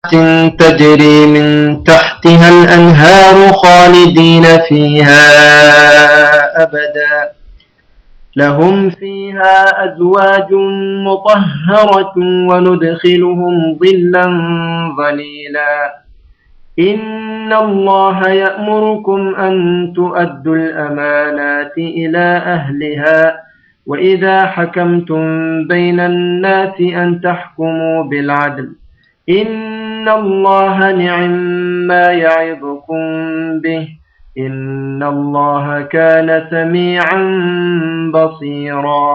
تجري من تحتها الأنهار خالدين فيها أبدا لهم فيها أزواج مطهرة وندخلهم ظلا ظليلا إن الله يأمركم أن تؤدوا الأمانات إلى أهلها وإذا حكمتم بين الناس أن تحكموا بالعدل إن الله نعم ما يعظكم به إن الله كان سميعا بصيرا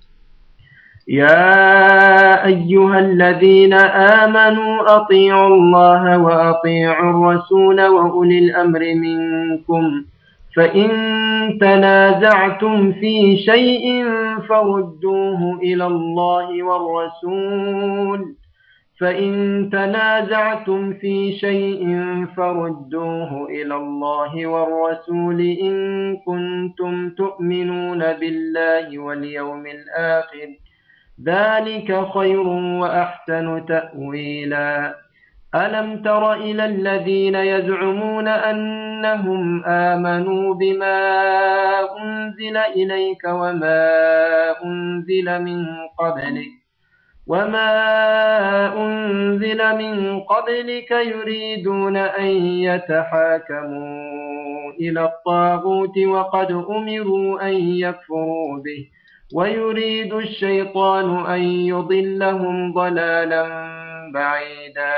يا أيها الذين آمنوا أطيعوا الله وأطيعوا الرسول وأولي الأمر منكم فإن تنازعتم في شيء فردوه إلى الله والرسول فإن تنازعتم في شيء فردوه إلى الله والرسول إن كنتم تؤمنون بالله واليوم الآخر ذلك خير وأحسن تأويلا ألم تر إلى الذين يزعمون أنهم آمنوا بما أنزل إليك وما أنزل من قبلك وما أنزل من قبلك يريدون أن يتحاكموا إلى الطاغوت وقد أمروا أن يكفروا به ويريد الشيطان أن يضلهم ضلالا بعيدا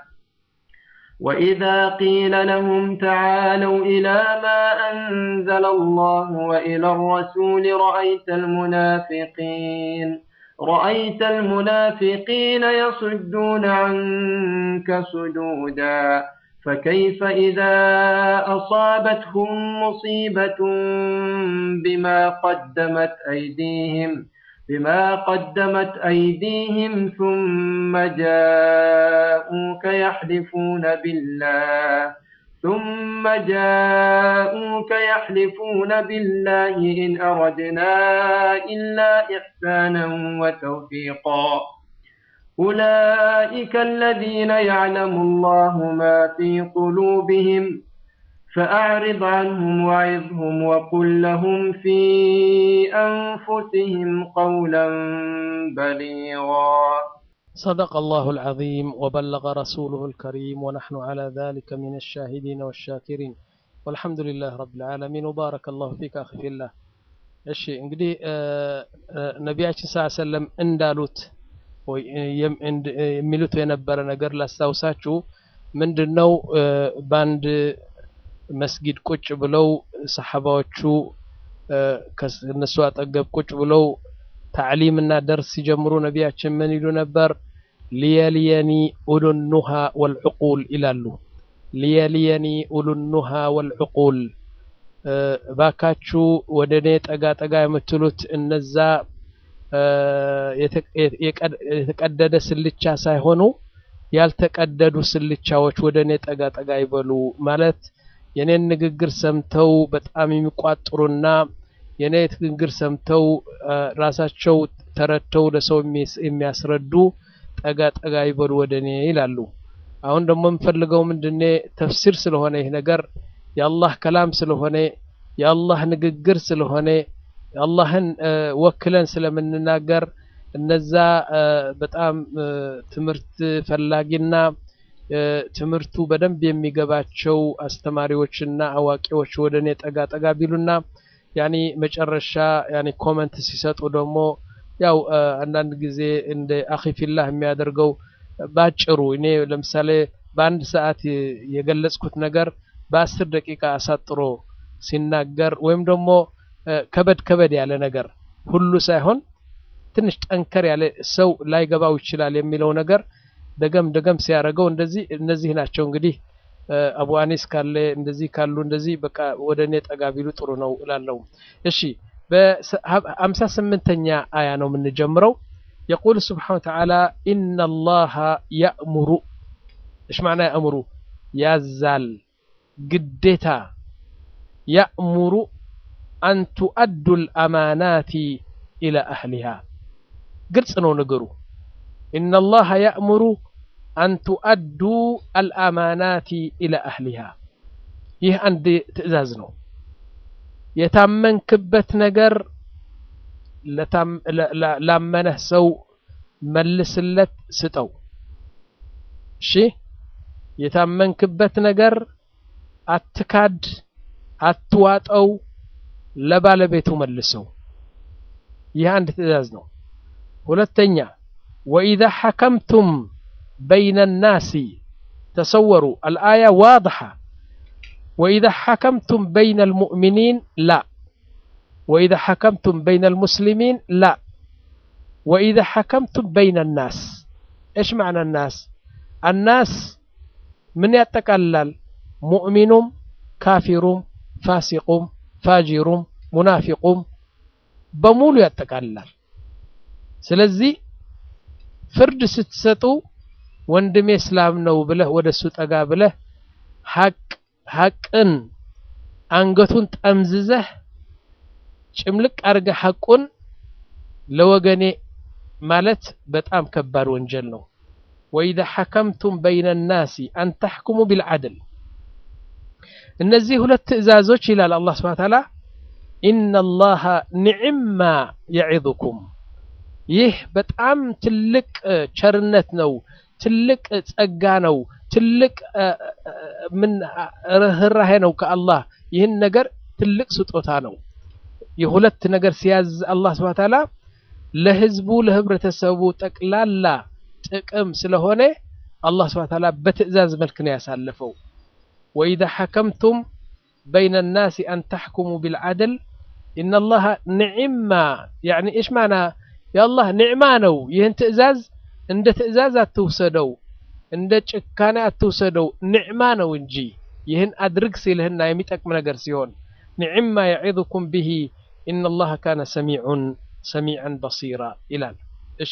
وإذا قيل لهم تعالوا إلى ما أنزل الله وإلى الرسول رأيت المنافقين رأيت المنافقين يصدون عنك صدودا فكيف إذا أصابتهم مصيبة بما قدمت أيديهم بما قدمت أيديهم ثم جاءوك يحلفون بالله ثم جاءوك يحلفون بالله إن أردنا إلا إحسانا وتوفيقا أولئك الذين يعلم الله ما في قلوبهم فأعرض عنهم وعظهم وقل لهم في أنفسهم قولا بليغا صدق الله العظيم وبلغ رسوله الكريم ونحن على ذلك من الشاهدين والشاكرين والحمد لله رب العالمين وبارك الله فيك أخي في الله እሺ እንግዲህ ነቢያችን ስ ሰለም እንዳሉት የሚሉት የነበረ ነገር ላስታውሳችሁ ምንድን ነው በአንድ መስጊድ ቁጭ ብለው ሰሓባዎቹ ከእነሱ አጠገብ ቁጭ ብለው ታዕሊም እና ደርስ ሲጀምሩ ነቢያችን ምን ይሉ ነበር ሊየልየኒ ኡሉኑሃ ወልዕቁል ይላሉ ሊየልየኒ ኡሉኑሃ ወልዕቁል ባካችሁ ወደ እኔ ጠጋ ጠጋ የምትሉት እነዛ የተቀደደ ስልቻ ሳይሆኑ ያልተቀደዱ ስልቻዎች ወደ እኔ ጠጋ ጠጋ ይበሉ ማለት የኔን ንግግር ሰምተው በጣም የሚቋጥሩና የኔ ንግግር ሰምተው ራሳቸው ተረድተው ለሰው የሚያስረዱ ጠጋ ጠጋ ይበሉ ወደ እኔ ይላሉ። አሁን ደግሞ የምፈልገው ምንድኔ ተፍሲር ስለሆነ ይህ ነገር የአላህ ከላም ስለሆነ የአላህ ንግግር ስለሆነ የአላህን ወክለን ስለምንናገር እነዛ በጣም ትምህርት ፈላጊና ትምህርቱ በደንብ የሚገባቸው አስተማሪዎችና አዋቂዎች ወደ እኔ ጠጋ ጠጋ ቢሉና ያኒ መጨረሻ ያኒ ኮመንት ሲሰጡ ደግሞ ያው አንዳንድ ጊዜ እንደ አኺፊላህ የሚያደርገው ባጭሩ እኔ ለምሳሌ በአንድ ሰዓት የገለጽኩት ነገር በአስር ደቂቃ አሳጥሮ ሲናገር ወይም ደግሞ ከበድ ከበድ ያለ ነገር ሁሉ ሳይሆን ትንሽ ጠንከር ያለ ሰው ላይገባው ይችላል የሚለው ነገር ደገም ደገም ሲያደርገው እንደዚህ እነዚህ ናቸው እንግዲህ አቡ አኒስ ካለ እንደዚህ ካሉ እንደዚህ በቃ ወደ እኔ ጠጋ ቢሉ ጥሩ ነው እላለሁ። እሺ በሀምሳ ስምንተኛ አያ ነው የምንጀምረው። የቁል ስብሓነ ወተዓላ ኢነ አላህ ያእሙሩ እሽ ማዕና ያእሙሩ ያዛል ግዴታ ያእሙሩ አን ቱአዱ ልአማናቲ ኢላ አህሊሃ ግልጽ ነው ነገሩ። ኢነ አላህ ያእሙሩ አን ቱአዱ አልአማናቲ ኢላ አህሊሃ ይህ አንድ ትዕዛዝ ነው የታመንክበት ነገር ላመነህ ሰው መልስለት ስጠው እሺ የታመንክበት ነገር አትካድ አትዋጠው ለባለቤቱ መልሰው ይህ አንድ ትዕዛዝ ነው ሁለተኛ ወኢዛ ሐከምቱም በይነ ናሲ ተሰወሩ አልአያ ዋضሐ ወኢዛ ሐከምቱም በይነ ልሙእሚኒን ላ وإذا حكمتم بين المسلمين لا وإذا حكمتم بين الناس إيش معنى الناس الناس من يتقلل مؤمن كافر فاسق فاجر منافق በሙሉ ያጠቃልላል ስለዚህ ፍርድ ስትሰጡ ወንድሜ እስላም ነው ብለህ ወደ እሱ ጠጋ ብለህ ሐቅ ሐቅን አንገቱን ጠምዝዘህ ጭምልቅ አድርገህ ሐቁን ለወገኔ ማለት በጣም ከባድ ወንጀል ነው ወኢዛ ሐከምቱም በይነ ናሲ አን ተሕኩሙ ቢልዓድል እነዚህ ሁለት ትእዛዞች ይላል አላህ ስብሓን ታላ ኢነ ላሀ ኒዕማ የዒዙኩም ይህ በጣም ትልቅ ቸርነት ነው ትልቅ ጸጋ ነው ትልቅ ምን ርህራሄ ነው ከአላህ ይህን ነገር ትልቅ ስጦታ ነው የሁለት ነገር ሲያዝ አላህ ስብሐ ተዓላ ለህዝቡ ለህብረተሰቡ ጠቅላላ ጥቅም ስለሆነ አላህ ስብሐ ተዓላ በትዕዛዝ መልክ ነው ያሳለፈው ወኢዛ ሐከምቱም በይነ ናሲ አን ተሕኩሙ ቢልዓድል ኢነ ላሀ ኒዕማ ያዕኒ እሽ ማና የአላህ ኒዕማ ነው ይህን ትዕዛዝ እንደ ትዕዛዝ አትውሰደው እንደ ጭካኔ አትውሰደው ኒዕማ ነው እንጂ ይህን አድርግ ሲልህና የሚጠቅም ነገር ሲሆን ኒዕማ የዒዙኩም ብሂ ኢነ ላሀ ካነ ሰሚዑን ሰሚዐን በሲራ ይላል እሺ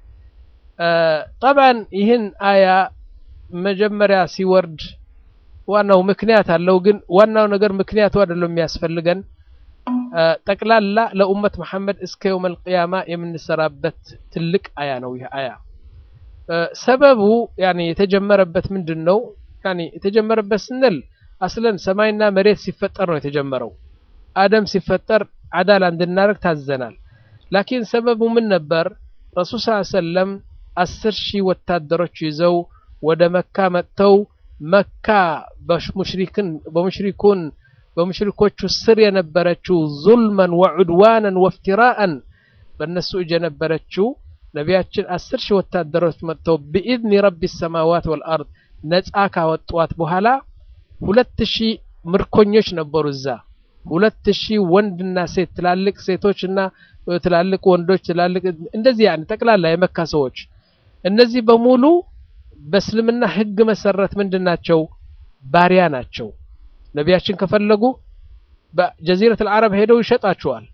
ጠብዓን ይህን አያ መጀመሪያ ሲወርድ ዋናው ምክንያት አለው ግን ዋናው ነገር ምክንያቱ አይደለም የሚያስፈልገን ጠቅላላ ለኡመት መሐመድ እስከ የውም አልቅያማ የምንሰራበት ትልቅ አያ ነው ይህ አያ ሰበቡ ያኔ የተጀመረበት ምንድን ነው ያኔ የተጀመረበት ስንል አስለን ሰማይና መሬት ሲፈጠር ነው የተጀመረው አደም ሲፈጠር አዳላ እንድናደርግ ታዘናል ላኪን ሰበቡ ምን ነበር ረሱል ስ ሰለም አስር ሺህ ወታደሮች ይዘው ወደ መካ መጥተው መካ በሙሽሪክን በሙሽሪኩን በሙሽሪኮቹ ስር የነበረችው ዙልመን ወዑድዋንን ወፍትራአን በእነሱ እጅ የነበረችው ነቢያችን አስር ሺህ ወታደሮች መጥተው ብኢዝኒ ረቢ ሰማዋት ወልአርድ ነፃ ካወጧት በኋላ ሁለት ሺህ ምርኮኞች ነበሩ እዛ ሁለት ሺህ ወንድና ሴት ትላልቅ ሴቶች እና ትላልቅ ወንዶች ትላልቅ እንደዚህ ያን ጠቅላላ የመካ ሰዎች እነዚህ በሙሉ በእስልምና ህግ መሰረት ምንድን ናቸው ባሪያ ናቸው ነቢያችን ከፈለጉ በጀዚረት አልዓረብ ሄደው ይሸጣቸዋል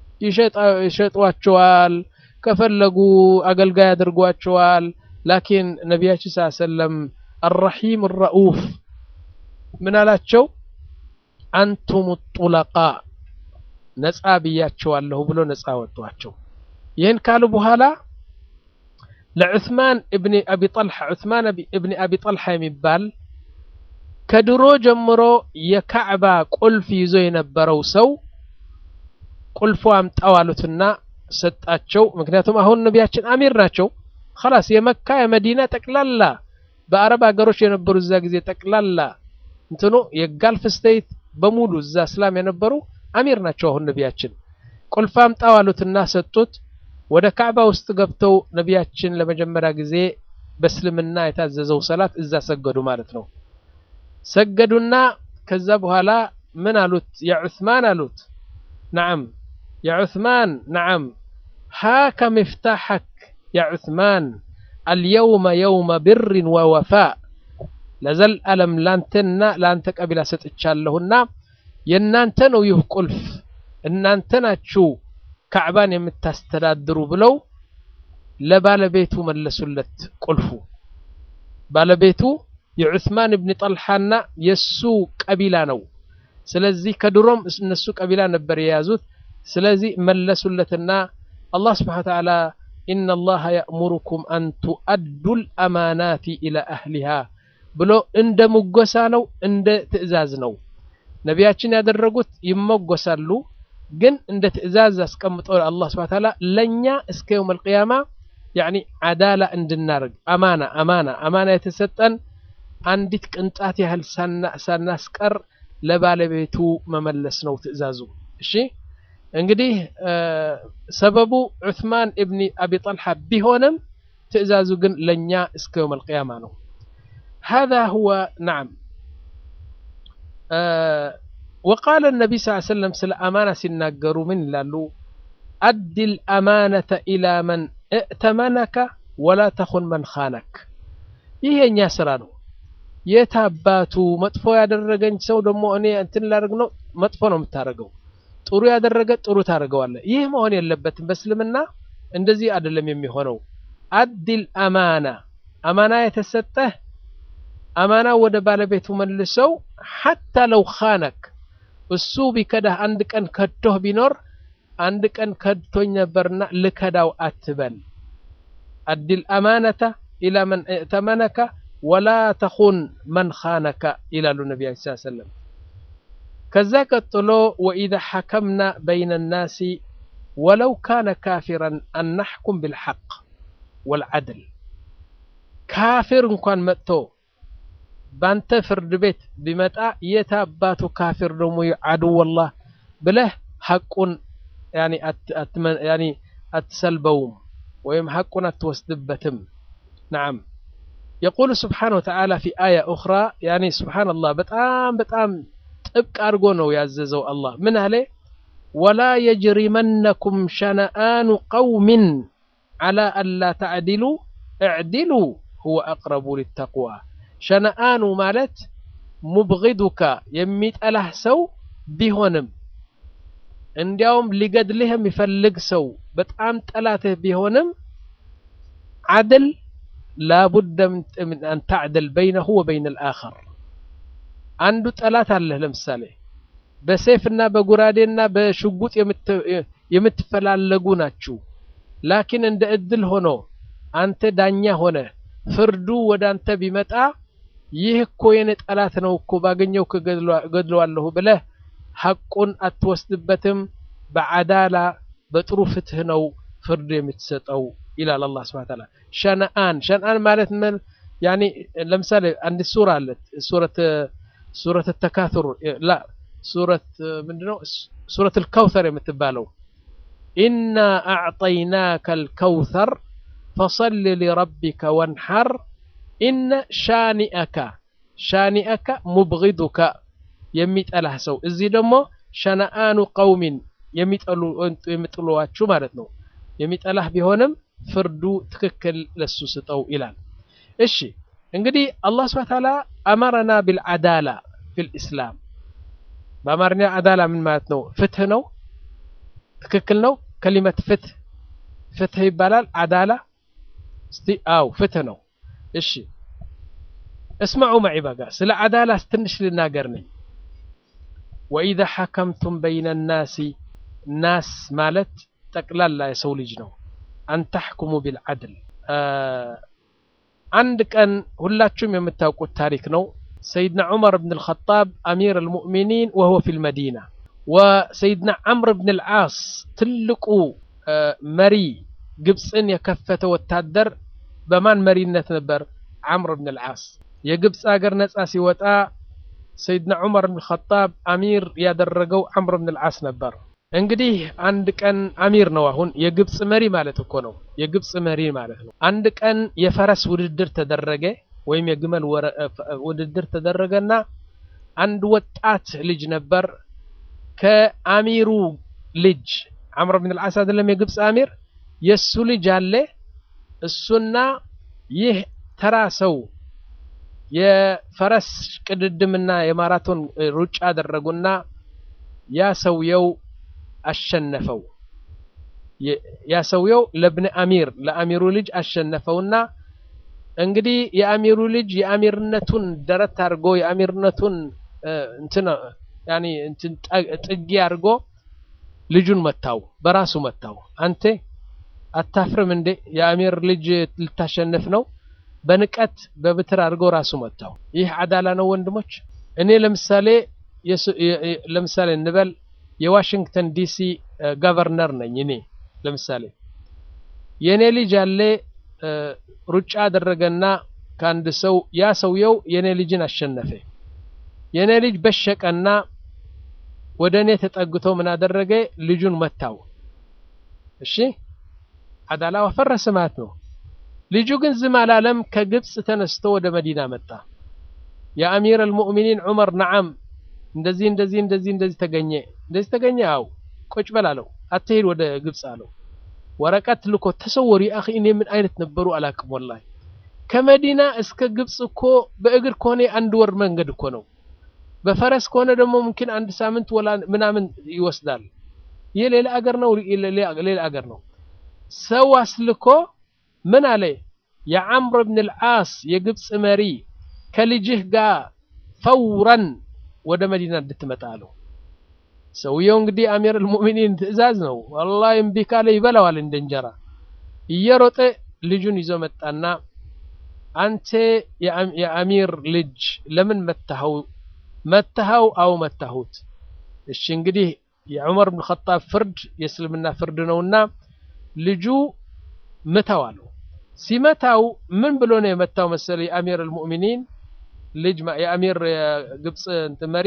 ይሸጧቸዋል ከፈለጉ አገልጋይ አድርጓቸዋል ላኪን ነቢያችን ስ ሰለም አራሒም ረኡፍ ምን አላቸው አንቱም ጡለቃ ነፃ ብያቸዋለሁ ብሎ ነፃ ወጧቸው ይህን ካሉ በኋላ ለዑስማን እብኒ አቢ ጠልሓ ዑስማን እብኒ አቢ ጠልሓ የሚባል ከድሮ ጀምሮ የካዕባ ቁልፍ ይዞ የነበረው ሰው ቁልፉ አምጣው አሉትና ሰጣቸው ምክንያቱም አሁን ነቢያችን አሚር ናቸው خلاص የመካ የመዲና ጠቅላላ በአረብ ሀገሮች የነበሩ እዛ ጊዜ ጠቅላላ እንትኑ የጋልፍ ስቴት በሙሉ እዛ እስላም የነበሩ አሚር ናቸው አሁን ነቢያችን ቁልፍ አምጣው አሉትና ሰጡት ወደ ካዕባ ውስጥ ገብተው ነቢያችን ለመጀመሪያ ጊዜ በእስልምና የታዘዘው ሰላት እዛ ሰገዱ ማለት ነው ሰገዱና ከዛ በኋላ ምን አሉት ያ ዑስማን አሉት ነዓም ያ ዑስማን ነዓም ሃከ ምፍታሐክ ያ ዑስማን አልየውመ የውመ ብርን ወወፋእ ለዘልዓለም ላንተና ለአንተ ቀቢላ ሰጥቻለሁና የእናንተ ነው ይህ ቁልፍ እናንተ ናችሁ ካዕባን የምታስተዳድሩ ብለው ለባለቤቱ መለሱለት ቁልፉ ባለቤቱ የዑስማን እብን ጠልሓና የእሱ ቀቢላ ነው ስለዚህ ከድሮም እነሱ ቀቢላ ነበር የያዙት ስለዚህ መለሱለትና አላህ ስብሓን ተዓላ ኢነ ላሀ የእሙሩኩም አን ቱአዱ ልአማናት ኢላ አህሊሃ ብሎ እንደ ሙጎሳ ነው፣ እንደ ትእዛዝ ነው። ነቢያችን ያደረጉት ይሞጎሳሉ፣ ግን እንደ ትእዛዝ አስቀምጠው አላህ ስብሐ ተዓላ ለእኛ እስከ የውም አልቅያማ ያኒ አዳላ እንድናርግ አማና አማና አማና የተሰጠን አንዲት ቅንጣት ያህል ሳናስቀር ለባለቤቱ መመለስ ነው ትእዛዙ። እሺ እንግዲህ ሰበቡ ዑስማን እብኒ አቢ ጠልሓ ቢሆንም ትእዛዙ ግን ለእኛ እስከ የውም አልቅያማ ነው። هذا هو نعم وقال النبي صلى الله عليه وسلم ስለ አማና ሲናገሩ ምን ይላሉ? አዲ الأمانة إلى من ائتمنك ولا تخن من خانك ይህ የእኛ ስራ ነው። የት አባቱ መጥፎ ያደረገኝ ሰው ደግሞ እኔ እንትን ላደርግ ነው መጥፎ ነው የምታደርገው። ጥሩ ያደረገ ጥሩ ታደርገዋለህ። ይህ መሆን የለበትም። በእስልምና እንደዚህ አይደለም የሚሆነው። አዲል አማና አማና የተሰጠህ አማና ወደ ባለቤቱ መልሰው ሐታ ለው ኻነክ እሱ ቢከዳህ አንድ ቀን ከድቶህ ቢኖር አንድ ቀን ከድቶኝ ነበርና ልከዳው አትበል። አዲል አማነተ ኢላ መን እእተመነከ ወላ ተኹን መን ኻነከ ይላሉ ነቢ ስ ሰለም። ከዛ ቀጥሎ ወኢዛ ሐከምና በይነ ናሲ ወለው ካነ ካፊራን አናሕኩም ብልሐቅ ወልዓድል ካፊር እንኳን መጥቶ ባንተ ፍርድ ቤት ቢመጣ የት አባቱ ካፊር ደግሞ አድወላህ ብለህ ሐቁን አትሰልበውም ወይም ሐቁን አትወስድበትም። ነዓም የቁሉ ስብሓነሁ ወተዓላ ፊ አያ ኡኽራ ያኒ ስብሓነላህ በጣም በጣም ጥብቅ አድርጎ ነው ያዘዘው አላህ ምን አለ? ወላ የጅሪመነኩም ሸነአኑ ቀውሚን ዓላ አላ ተዕዲሉ እዕዲሉ ሁወ አቅረቡ ሊተቅዋ ሸነአኑ ማለት ሙብጊዱካ የሚጠላህ ሰው ቢሆንም እንዲያውም ሊገድልህ የሚፈልግ ሰው በጣም ጠላትህ ቢሆንም ዓድል ላቡደ ምን አን ተዕድል በይነሁ ወበይነ ልአኸር አንዱ ጠላት አለህ ለምሳሌ በሴፍና በጉራዴና በሽጉጥ የምትፈላለጉ ናችሁ ላኪን እንደ እድል ሆኖ አንተ ዳኛ ሆነ ፍርዱ ወደ አንተ ቢመጣ ይህ እኮ የኔ ጠላት ነው እኮ ባገኘው ገድለዋለሁ ብለህ ሐቁን አትወስድበትም። በዓዳላ በጥሩ ፍትህ ነው ፍርድ የምትሰጠው ይላል አላህ ሱብሓነሁ ወተዓላ። ሸነአን ሸነአን ማለት ምን ያኒ ለምሳሌ አንድ ሱራ አለት ሱረት ሱረት ተካቱር ላ ሱረት ምንድነው ሱረት አልከውተር የምትባለው ኢና አዕጠይናከ አልከውተር ፈሰል ሊረቢከ ወንሐር ኢነ ሻኒአከ ሻኒአከ ሙብጊዱከ የሚጠላህ ሰው እዚህ ደግሞ ሸነአኑ ቀውሚን የሚጥሏችሁ ማለት ነው። የሚጠላህ ቢሆንም ፍርዱ ትክክል ለሱ ስጠው ይላል። እሺ እንግዲህ አላህ ስብሐ ተዓላ አመረና ቢልዓዳላ ፊል ኢስላም። በአማርኛ አዳላ ምን ማለት ነው? ፍትህ ነው። ትክክል ነው። ከሊመት ፍትህ ፍትህ ይባላል። አዳላ እስቲ አው ፍትህ ነው። እሺ እስማዑ መዒ በጋ ስለ አዳላ ትንሽ ልናገር ነኝ። ወኢዛ ሐከምቱም በይነ ናሲ ናስ ማለት ጠቅላላ የሰው ልጅ ነው። አንተሕኩሙ ቢልዓድል አንድ ቀን ሁላችሁም የምታውቁት ታሪክ ነው። ሰይድና ዑመር ብን ልኸጣብ አሚር አልሙእሚኒን ወሁወ ፊ ልመዲና ወሰይድና ዓምር ብን ልዓስ ትልቁ መሪ ግብፅን የከፈተ ወታደር በማን መሪነት ነበር? ዓምር ብን ልዓስ የግብፅ ሀገር ነፃ ሲወጣ ሰይድና ዑመር ብን ልኸጣብ አሚር ያደረገው ዓምር ብን ልዓስ ነበር። እንግዲህ አንድ ቀን አሚር ነው። አሁን የግብፅ መሪ ማለት እኮ ነው። የግብፅ መሪ ማለት ነው። አንድ ቀን የፈረስ ውድድር ተደረገ፣ ወይም የግመል ውድድር ተደረገና አንድ ወጣት ልጅ ነበር ከአሚሩ ልጅ ዓምር ብን ልዓስ አይደለም የግብፅ አሚር፣ የእሱ ልጅ አለ። እሱና ይህ ተራ ሰው የፈረስ ቅድድምና የማራቶን ሩጫ አደረጉና ያ ሰውየው አሸነፈው። ያ ሰውየው ለብነ አሚር ለአሚሩ ልጅ አሸነፈውና እንግዲህ የአሚሩ ልጅ የአሚርነቱን ደረት አድርጎ የአሚርነቱን እንትን ያኒ እንትን ጥጊ አድርጎ ልጁን መታው፣ በራሱ መታው። አንተ አታፍርም እንዴ የአሚር ልጅ ልታሸንፍ ነው በንቀት በብትር አድርገው ራሱ መታው ይህ አዳላ ነው ወንድሞች እኔ ለምሳሌ ለምሳሌ እንበል የዋሽንግተን ዲሲ ገቨርነር ነኝ እኔ ለምሳሌ የእኔ ልጅ ያለ ሩጫ አደረገና ከአንድ ሰው ያ ሰውየው የእኔ ልጅን አሸነፈ የእኔ ልጅ በሸቀና ወደ እኔ ተጠግቶ ምን አደረገ ልጁን መታው እሺ አዳላው ፈረሰ ማለት ነው ልጁ ግን ዝም አላለም ከግብፅ ተነስቶ ወደ መዲና መጣ የአሚር አልሙእሚኒን ዑመር ነዓም እንደዚህ እንደዚህ እንደዚህ እንደዚህ ተገኘ እንደዚህ ተገኘ አው ቁጭ በል አለው አትሄድ ወደ ግብፅ አለው ወረቀት ልኮ ተሰወሩ አኺ እኔ ምን አይነት ነበሩ አላቅም ወላሂ ከመዲና እስከ ግብፅ እኮ በእግር ከሆነ አንድ ወር መንገድ እኮ ነው በፈረስ ከሆነ ደግሞ ሙምኪን አንድ ሳምንት ወላ ምናምን ይወስዳል ይህ ሌላ አገር ነው ሌላ አገር ነው ሰው አስልኮ ምን አለ የዓምር ብን ልዓስ የግብፅ መሪ ከልጅህ ጋር ፈውረን ወደ መዲና እንድትመጣ አለው ሰውየው እንግዲህ አሚር አልሙእሚኒን ትእዛዝ ነው ወላሂ እምቢ ካለ ይበላዋል እንደ እንጀራ እየሮጠ ልጁን ይዞ መጣና አንተ የአሚር ልጅ ለምን መታኸው መታኸው አው መታሁት እሺ እንግዲህ የዑመር ብን ኸጣብ ፍርድ የእስልምና ፍርድ ነውና ልጁ ምታው አለው ሲመታው ምን ብሎ ነው የመታው መሰለ የአሚር አልሙእሚኒን ልጅ የአሚር የግብፅ እንትን መሪ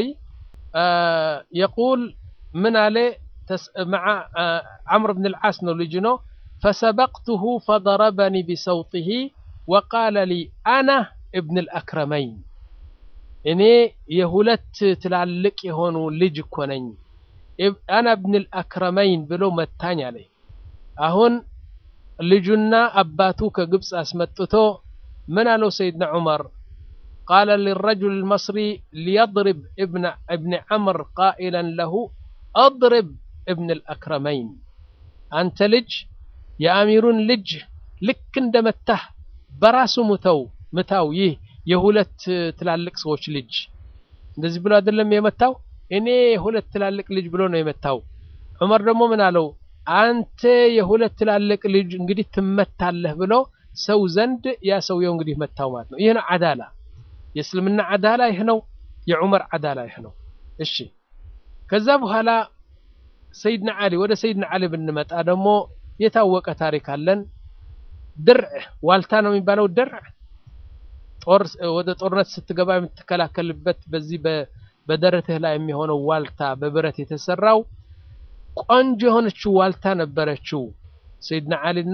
የቁል ምን አለ مع عمرو بن العاص ነው ልጅ ነው فسبقته فضربني بصوته وقال لي أنا ابن الأكرمين እኔ የሁለት ትላልቅ የሆኑ ልጅ እኮ ነኝ አና ብን ልአክረመይን ብሎ መታኝ አለ አሁን ልጁና አባቱ ከግብፅ አስመጥቶ ምን አለው ሰይድና ዑመር قال للرجل المصري ليضرب ابن ابن عمر قائلا له اضرب ابن الأكرمين أنت لج يا أميرون لج لك اندمته براسو متو متاو يه የሁለት ትላልቅ ሰዎች ልጅ እንደዚህ ብሎ አይደለም የመታው እኔ የሁለት ትላልቅ ልጅ ብሎ ነው የመታው ዑመር ደግሞ ምን አለው አንተ የሁለት ትላልቅ ልጅ እንግዲህ ትመታለህ ብሎ ሰው ዘንድ ያ ሰውየው እንግዲህ መታው ማለት ነው ይህ ነው አዳላ የእስልምና አዳላ ይህ ነው የዑመር አዳላ ይህ ነው እሺ ከዛ በኋላ ሰይድና አሊ ወደ ሰይድና አሊ ብንመጣ ደግሞ የታወቀ ታሪክ አለን ድርዕ ዋልታ ነው የሚባለው ድርዕ ጦር ወደ ጦርነት ስትገባ የምትከላከልበት በዚህ በደረትህ ላይ የሚሆነው ዋልታ በብረት የተሰራው ቆንጆ የሆነችው ዋልታ ነበረችው ሰይድና አሊና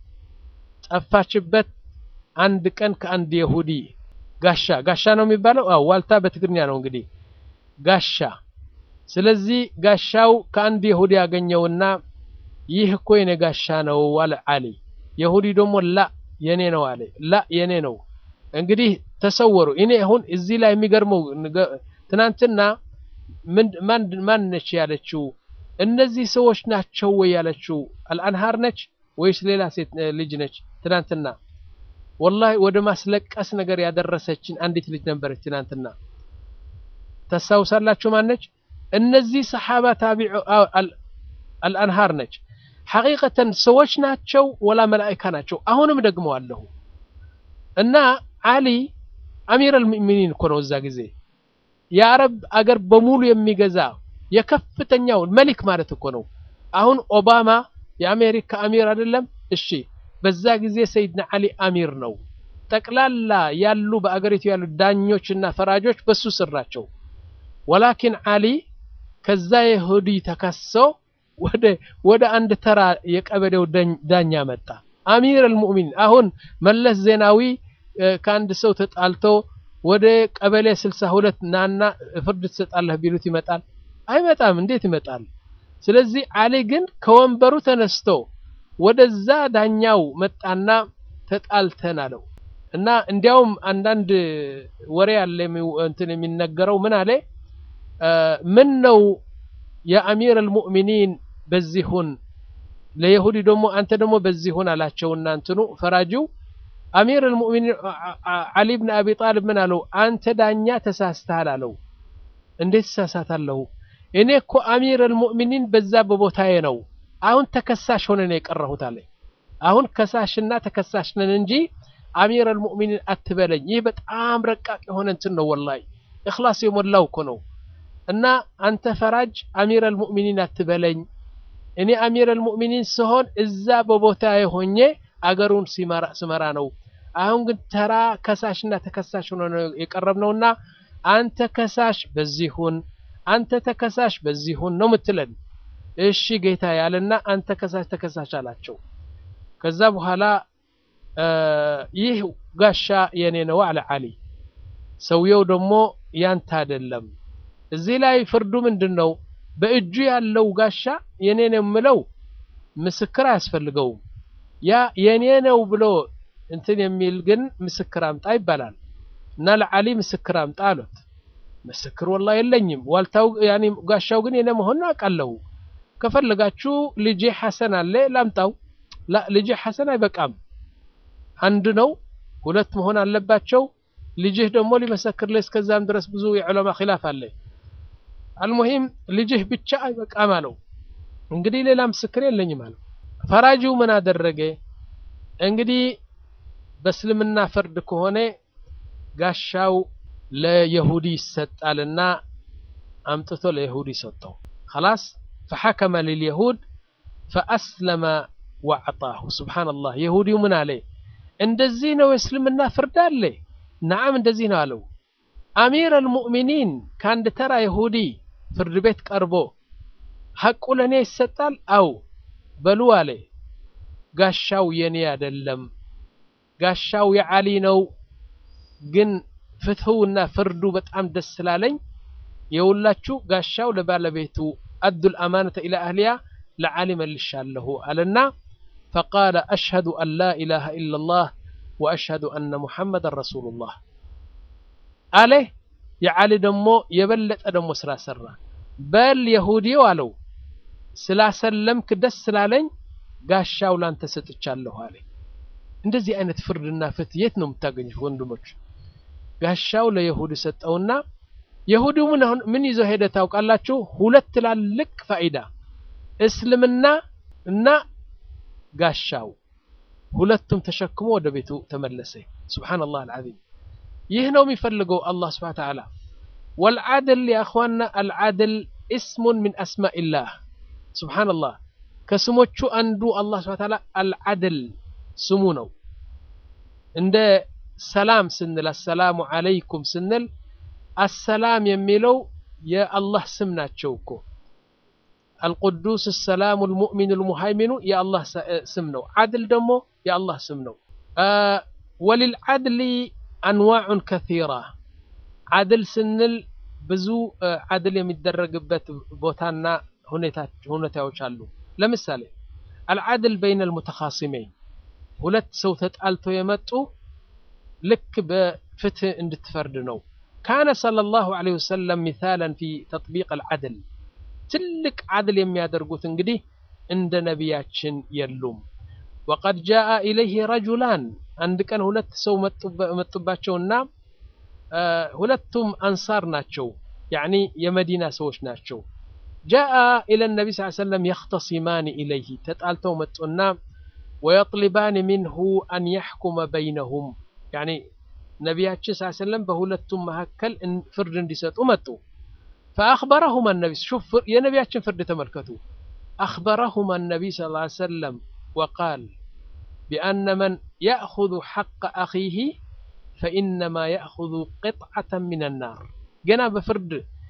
ጠፋችበት አንድ ቀን ከአንድ የሁዲ ጋሻ ጋሻ ነው የሚባለው አዎ ዋልታ በትግርኛ ነው እንግዲህ ጋሻ ስለዚህ ጋሻው ከአንድ የሁዲ ያገኘውና ይህ እኮ የኔ ጋሻ ነው አለ አሊ የሁዲ ደግሞ ላ የኔ ነው አለ ላ የኔ ነው እንግዲህ ተሰወሩ እኔ አሁን እዚህ ላይ የሚገርመው ትናንትና ማን ነች ያለችው እነዚህ ሰዎች ናቸው ወይ ያለችው አልአንሃር ነች ወይስ ሌላ ሴት ልጅ ነች ትናንትና ወላሂ ወደ ማስለቀስ ነገር ያደረሰችን አንዲት ልጅ ነበረች ትናንትና ታስታውሳላችሁ ማነች እነዚህ ሰሓባ ታቢዑ አልአንሃር ነች ሐቂቀተን ሰዎች ናቸው ወላ መላኢካ ናቸው አሁንም ደግሞ አለሁ እና አሊ አሚር አልሙእሚኒን እኮ ነው እዛ ጊዜ የአረብ አገር በሙሉ የሚገዛ የከፍተኛው መሊክ ማለት እኮ ነው አሁን ኦባማ የአሜሪካ አሚር አይደለም እሺ በዛ ጊዜ ሰይድና አሊ አሚር ነው ጠቅላላ ያሉ በአገሪቱ ያሉ ዳኞችና ፈራጆች በሱ ስር ናቸው ወላኪን አሊ ከዛ የሁዲ ተከሰው ወደ ወደ አንድ ተራ የቀበሌው ዳኛ መጣ አሚር አልሙእሚኒን አሁን መለስ ዜናዊ ከአንድ ሰው ተጣልቶ ወደ ቀበሌ ስልሳ ሁለት ናና ፍርድ ትሰጣለህ ቢሉት ይመጣል አይመጣም እንዴት ይመጣል ስለዚህ አሊ ግን ከወንበሩ ተነስቶ ወደዛ ዳኛው መጣና ተጣልተን አለው እና እንዲያውም አንዳንድ ወሬ ያለ እንትን የሚነገረው ምን አለ ምን ነው የአሚር አልሙእሚኒን በዚህ ሁን ለይሁዲ ደግሞ አንተ ደግሞ በዚህ ሁን አላቸውና እንትኑ ፈራጂው አሚር አልሙእሚኒን አሊ ብን አቢ ጣልብ ምን አለው አንተ ዳኛ ተሳስተሃል አለው እንዴት ተሳሳታለሁ እኔ እኮ አሚር አልሙእሚኒን በዛ በቦታዬ ነው አሁን ተከሳሽ ሆነ ነው የቀረሁት አለ አሁን ከሳሽና ተከሳሽ ነን እንጂ አሚር አልሙእሚኒን አትበለኝ። ይህ በጣም ረቃቅ የሆነ እንትን ነው። ወላሂ እኽላስ የሞላው እኮ ነው። እና አንተ ፈራጅ አሚር አልሙእሚኒን አትበለኝ። እኔ አሚር አልሙእሚኒን ስሆን እዛ በቦታ የሆኜ አገሩን ስመራ ነው። አሁን ግን ተራ ከሳሽና ተከሳሽ ሆኖ ነው የቀረብነውና አንተ ከሳሽ በዚሁን አንተ ተከሳሽ በዚሁን ነው ምትለን። እሺ ጌታ ያለና አንተ ከሳሽ ተከሳሽ አላቸው። ከዛ በኋላ ይህ ጋሻ የኔ ነው አለ አሊ። ሰውየው ደግሞ ያንተ አይደለም። እዚህ ላይ ፍርዱ ምንድን ነው? በእጁ ያለው ጋሻ የኔ ነው የምለው ምስክር አያስፈልገውም። ያ የኔ ነው ብሎ እንትን የሚል ግን ምስክር አምጣ ይባላል። እና ለዓሊ ምስክር አምጣ አሉት። ምስክር ወላ የለኝም፣ ዋልታው ያኔ ጋሻው ግን የኔ መሆን አውቃለሁ። ከፈለጋችሁ ልጄ ሐሰን አለ ላምጣው። ላ ልጄ ሐሰን አይበቃም፣ አንድ ነው፣ ሁለት መሆን አለባቸው። ልጅህ ደግሞ ሊመሰክርልህ እስከዛም ድረስ ብዙ የዑለማ ኺላፍ አለ። አልሙሂም ልጅህ ብቻ አይበቃም አለው። እንግዲህ ሌላ ምስክር የለኝም አለው። ፈራጂው ምን አደረገ? እንግዲህ በእስልምና ፍርድ ከሆነ ጋሻው ለየሁዲ ይሰጣልና አምጥቶ ለየሁዲ ሰጠው። خلاص فحكم لليهود فأسلم وأعطاه سبحان الله يهوديው ምን አለ? እንደዚህ ነው የእስልምና ፍርድ አለ። ነዓም እንደዚህ ነው አለው። አሚር አልሙእሚኒን ከአንድ ተራ ይሁዲ ፍርድ ቤት ቀርቦ ሐቁ ለእኔ ይሰጣል? አው በሉ አለ። ጋሻው የኔ አይደለም፣ ጋሻው የዓሊ ነው። ግን ፍትህውና ፍርዱ በጣም ደስ ስላለኝ የሁላችሁ ጋሻው ለባለቤቱ አዱል አማነተ ኢላ አህሊያ ለዓሊ መልሻለሁ አለና ፈቃለ አሽሀዱ አን ላ ኢላሃ ኢላላህ ወአሽሀዱ አነ ሙሐመደን ረሱሉላህ አለ። የዓሊ ደግሞ የበለጠ ደግሞ ስራ ሰራ። በል የሁዲው አለው ስላሰለምክ ደስ ስላለኝ ጋሻው ላንተ ሰጥቻለሁ አለ። እንደዚህ አይነት ፍርድና ፍትህ የት ነው የምታገኙት ወንድሞች? ጋሻው ለየሁዲ ሰጠውና የሁዲው ምን ምን ይዞ ሄደ ታውቃላችሁ? ሁለት ትላልቅ ፋኢዳ እስልምና እና ጋሻው ሁለቱም ተሸክሞ ወደ ቤቱ ተመለሰ። ሱብሓነላህ አልዓዚም። ይህ ነው የሚፈልገው አላህ ሱብሓነሁ ወተዓላ። ወልዓድል ያ እኽዋና አልዓድል እስሙን ሚን አስማኢላህ ሱብሓነላህ። ከስሞቹ አንዱ አላህ ሱብሓነሁ ወተዓላ አልዓድል ስሙ ነው። እንደ ሰላም ስንል አሰላሙ ዓለይኩም ስንል አሰላም የሚለው የአላህ ስም ናቸው እኮ አልቁዱስ ሰላሙ ልሙእሚኑ ልሙሃይሚኑ የአላህ ስም ነው። ዓድል ደግሞ የአላህ ስም ነው። ወሊልዓድሊ አንዋዑን ከሲራ ዓድል ስንል ብዙ ዓድል የሚደረግበት ቦታና ሁኔታዎች አሉ። ለምሳሌ አልዓድል በይነ ልሙተኻሲመይን ሁለት ሰው ተጣልቶ የመጡ ልክ በፍትህ እንድትፈርድ ነው። ካነ ሰለላሁ ዐለይሂ ወሰለም ሚሳለን ፊ ተጥቢቅ አልዓድል ትልቅ ዓድል የሚያደርጉት እንግዲህ እንደ ነቢያችን የሉም። ወቀድ ጃአ ኢለይህ ረጁላን አንድ ቀን ሁለት ሰው መጡባቸውና ሁለቱም አንሳር ናቸው፣ ያዕኒ የመዲና ሰዎች ናቸው። ጃአ ኢለ ነቢ ስ ሰለም የኽተሲማን ኢለይህ ተጣልተው መጡና ወየጥሊባን ሚንሁ አን የሕኩመ በይነሁም ያዕኒ ነቢያችን ስ ሰለም በሁለቱም መካከል ፍርድ እንዲሰጡ መጡ። ፈአኽበረሁማ ነቢ ሹፍ የነቢያችን ፍርድ ተመልከቱ። አኽበረሁማ ነቢይ ስ ሰለም ወቃል ቢአነ መን ያእኹዙ ሐቀ አኺህ ፈኢነማ ያእኹዙ ቅጥዓተን ሚን ናር። ገና በፍርድ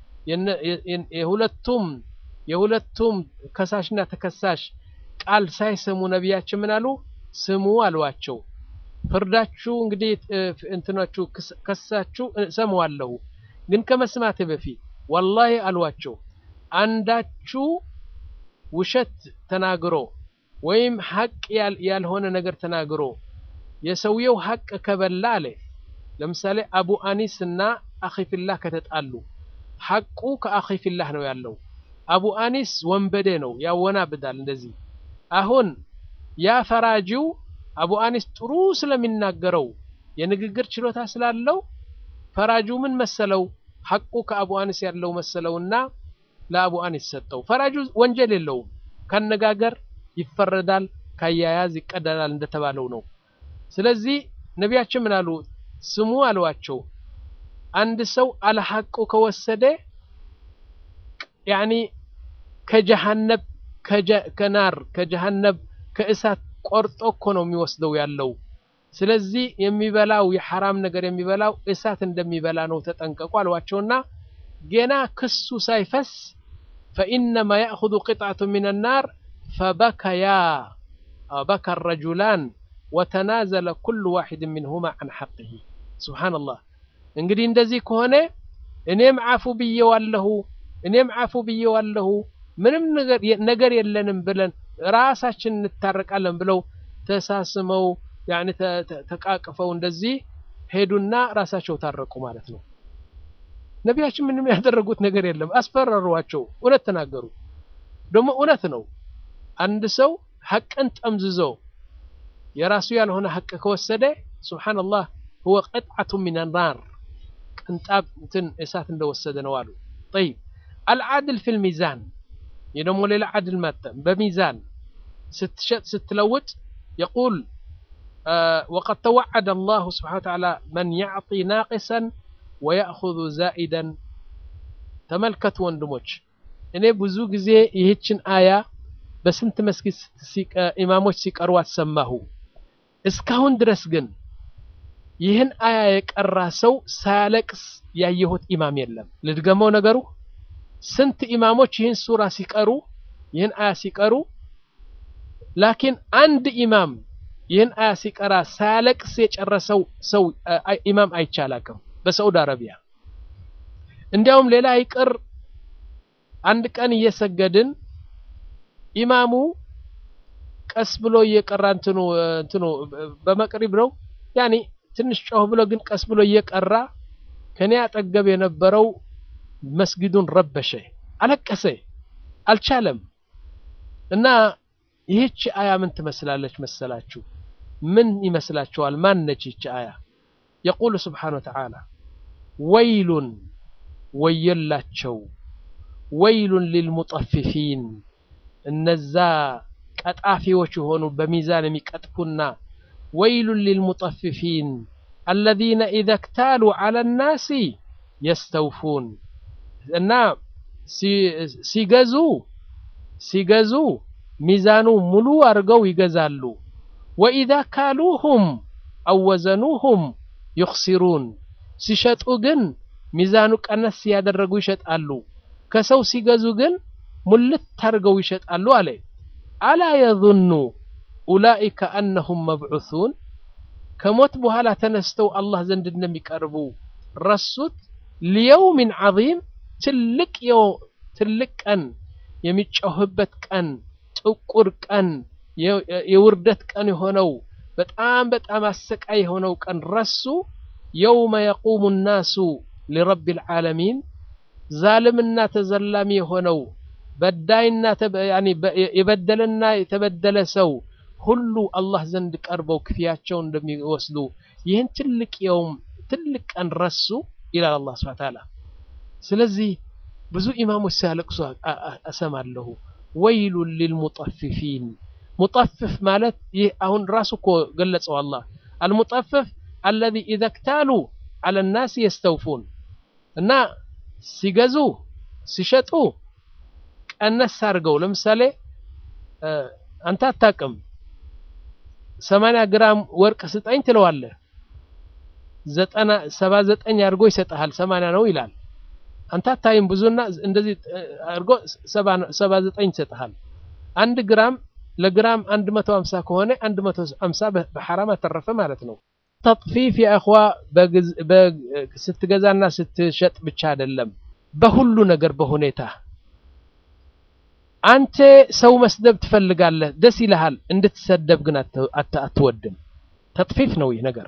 የሁለቱም የሁለቱም ከሳሽና ተከሳሽ ቃል ሳይሰሙ ነቢያችን ምን አሉ? ስሙ አሏቸው። ፍርዳችሁ እንግዲህ እንትናችሁ ከሳችሁ እሰማዋለሁ፣ ግን ከመስማቴ በፊት ወላሂ አሏቸው አንዳችሁ ውሸት ተናግሮ ወይም ሐቅ ያልሆነ ነገር ተናግሮ የሰውየው ሐቅ ከበላ አለ። ለምሳሌ አቡ አኒስ እና አኺፊላህ ከተጣሉ ሐቁ ከአኺፊላህ ነው ያለው። አቡ አኒስ ወንበዴ ነው ያወናብዳል። እንደዚህ አሁን ያ ፈራጂው አቡ አኒስ ጥሩ ስለሚናገረው የንግግር ችሎታ ስላለው ፈራጂው ምን መሰለው ሐቁ ከአቡ አኒስ ያለው መሰለውና ለአቡ አኒስ ሰጠው። ፈራጁ ወንጀል የለውም፣ ካነጋገር ይፈረዳል፣ ካያያዝ ይቀደላል እንደተባለው ነው። ስለዚህ ነቢያችን ምን አሉ? ስሙ አሏቸው አንድ ሰው አልሐቁ ከወሰደ ያኒ ከጀሃነብ ከናር ከጀሃነብ ከእሳት ቆርጦ እኮ ነው የሚወስደው ያለው። ስለዚህ የሚበላው የሐራም ነገር የሚበላው እሳት እንደሚበላ ነው ተጠንቀቁ አሏቸውና ገና ክሱ ሳይፈስ ፈኢነማ ያእኹዙ ቂጥዐቱ ሚነ ናር ፈበከያ በካ ረጁላን ወተናዘለ ኩሉ ዋሒድ ሚንሁማ ዐን ሐቅሂ ሱብሓነላህ። እንግዲህ እንደዚህ ከሆነ እኔም ዓፉ ብዬዋለሁ እኔም ዓፉ ብዬዋለሁ ምንም ነገር የለንም ብለን ራሳችን እንታረቃለን ብለው ተሳስመው ያኔ ተቃቅፈው እንደዚህ ሄዱና ራሳቸው ታረቁ ማለት ነው። ነቢያችን ምንም ያደረጉት ነገር የለም። አስፈራሯቸው። እውነት ተናገሩ። ደግሞ እውነት ነው። አንድ ሰው ሐቅን ጠምዝዞ የራሱ ያልሆነ ሐቅ ከወሰደ ሱብሓነላህ ሁወ ቅጥዓቱ ሚነ ናር ቅንጣብ እንትን እሳት እንደወሰደ ነው አሉ። ጠይብ አልዓድል ፊል ሚዛን ይህ ደግሞ ሌላ ዓድል ማተ በሚዛን ስትሸጥ ስትለውጥ የቁል ወቀድ ተወዐደ አላሁ ስብሓነ ወተዓላ መን ያዕጢ ናቂሰን ወያእኹዙ ዛኢደን። ተመልከቱ ወንድሞች፣ እኔ ብዙ ጊዜ ይህችን አያ በስንት መስጊድ ኢማሞች ሲቀርዋት ሰማሁ። እስካሁን ድረስ ግን ይህን አያ የቀራ ሰው ሳያለቅስ ያየሁት ኢማም የለም። ልድገመው ነገሩ ስንት ኢማሞች ይህን ሱራ ሲቀሩ ይህን አያ ሲቀሩ፣ ላኪን አንድ ኢማም ይህን አያ ሲቀራ ሳያለቅስ የጨረሰው ሰው ኢማም አይቻላቅም በሳዑዲ አረቢያ። እንዲያውም ሌላ ይቅር አንድ ቀን እየሰገድን ኢማሙ ቀስ ብሎ እየቀራ እንትኑ እንትኑ በመቅሪብ ነው ያኒ ትንሽ ጮህ ብሎ ግን ቀስ ብሎ እየቀራ ከኔ አጠገብ የነበረው መስጊዱን ረበሸ፣ አለቀሰ፣ አልቻለም። እና ይህች አያ ምን ትመስላለች መሰላችሁ? ምን ይመስላችኋል? ማን ነች ይህች አያ? የቁሉ ስብሓነ ወተዓላ ወይሉን ወየላቸው፣ ወይሉን ሊልሙጠፊፊን እነዛ ቀጣፊዎች የሆኑ በሚዛን የሚቀጥፉና ወይሉን ሊልሙጠፊፊን አለዚነ ኢዘ ክታሉ ዐለ ናሲ የስተውፉን እና ሲገዙ ሲገዙ ሚዛኑ ሙሉ አድርገው ይገዛሉ። ወኢዛ ካሉሁም አወዘኑሁም ዩኽሲሩን ሲሸጡ ግን ሚዛኑ ቀነስ ያደረጉ ይሸጣሉ። ከሰው ሲገዙ ግን ሙልት አድርገው ይሸጣሉ አለ። አላ የظኑ ኡላኢከ አነሁም መብዑሱን ከሞት በኋላ ተነስተው አላህ ዘንድ እንደሚቀርቡ ረሱት። ሊየውሚን ዐዚም ትልቅ ትልቅ ቀን የሚጮህበት ቀን ጥቁር ቀን የውርደት ቀን የሆነው በጣም በጣም አሰቃይ የሆነው ቀን ረሱ። የውመ የቁሙ ናሱ ሊረቢል ዓለሚን ዛልምና ተዘላሚ የሆነው በዳይና የበደለና የተበደለ ሰው ሁሉ አላህ ዘንድ ቀርበው ክፍያቸውን እንደሚወስዱ ይህን ትልቅ የውም ትልቅ ቀን ረሱ ይላል አላህ ሱብሓነሁ ወተዓላ። ስለዚህ ብዙ ኢማሞች ሲያለቅሱ እሰማለሁ። ወይሉን ሊልሙጠፊፊን ሙጠፍፍ ማለት ይህ አሁን ራሱ እኮ ገለጸው አላህ አልሙጠፍፍ አለዚ ኢዘ ክታሉ ዐለ ናስ የስተውፉን እና ሲገዙ ሲሸጡ ቀነስ አድርገው ለምሳሌ አንተ አታውቅም ሰማንያ ግራም ወርቅ ስጠኝ ትለዋለህ ዘጠና ሰባ ዘጠኝ አድርጎ ይሰጥሃል ሰማንያ ነው ይላል አንተ አታይም ብዙና እንደዚህ አድርጎ ሰባ ዘጠኝ ይሰጥሃል አንድ ግራም ለግራም 150 ከሆነ 150 በሐራም አተረፈ ማለት ነው ተጥፊፍ የአኽዋ ስትገዛና ስትሸጥ ብቻ አይደለም በሁሉ ነገር በሁኔታ አንተ ሰው መስደብ ትፈልጋለህ ደስ ይልሃል እንድትሰደብ ግን አትወድም ተጥፊፍ ነው ይህ ነገር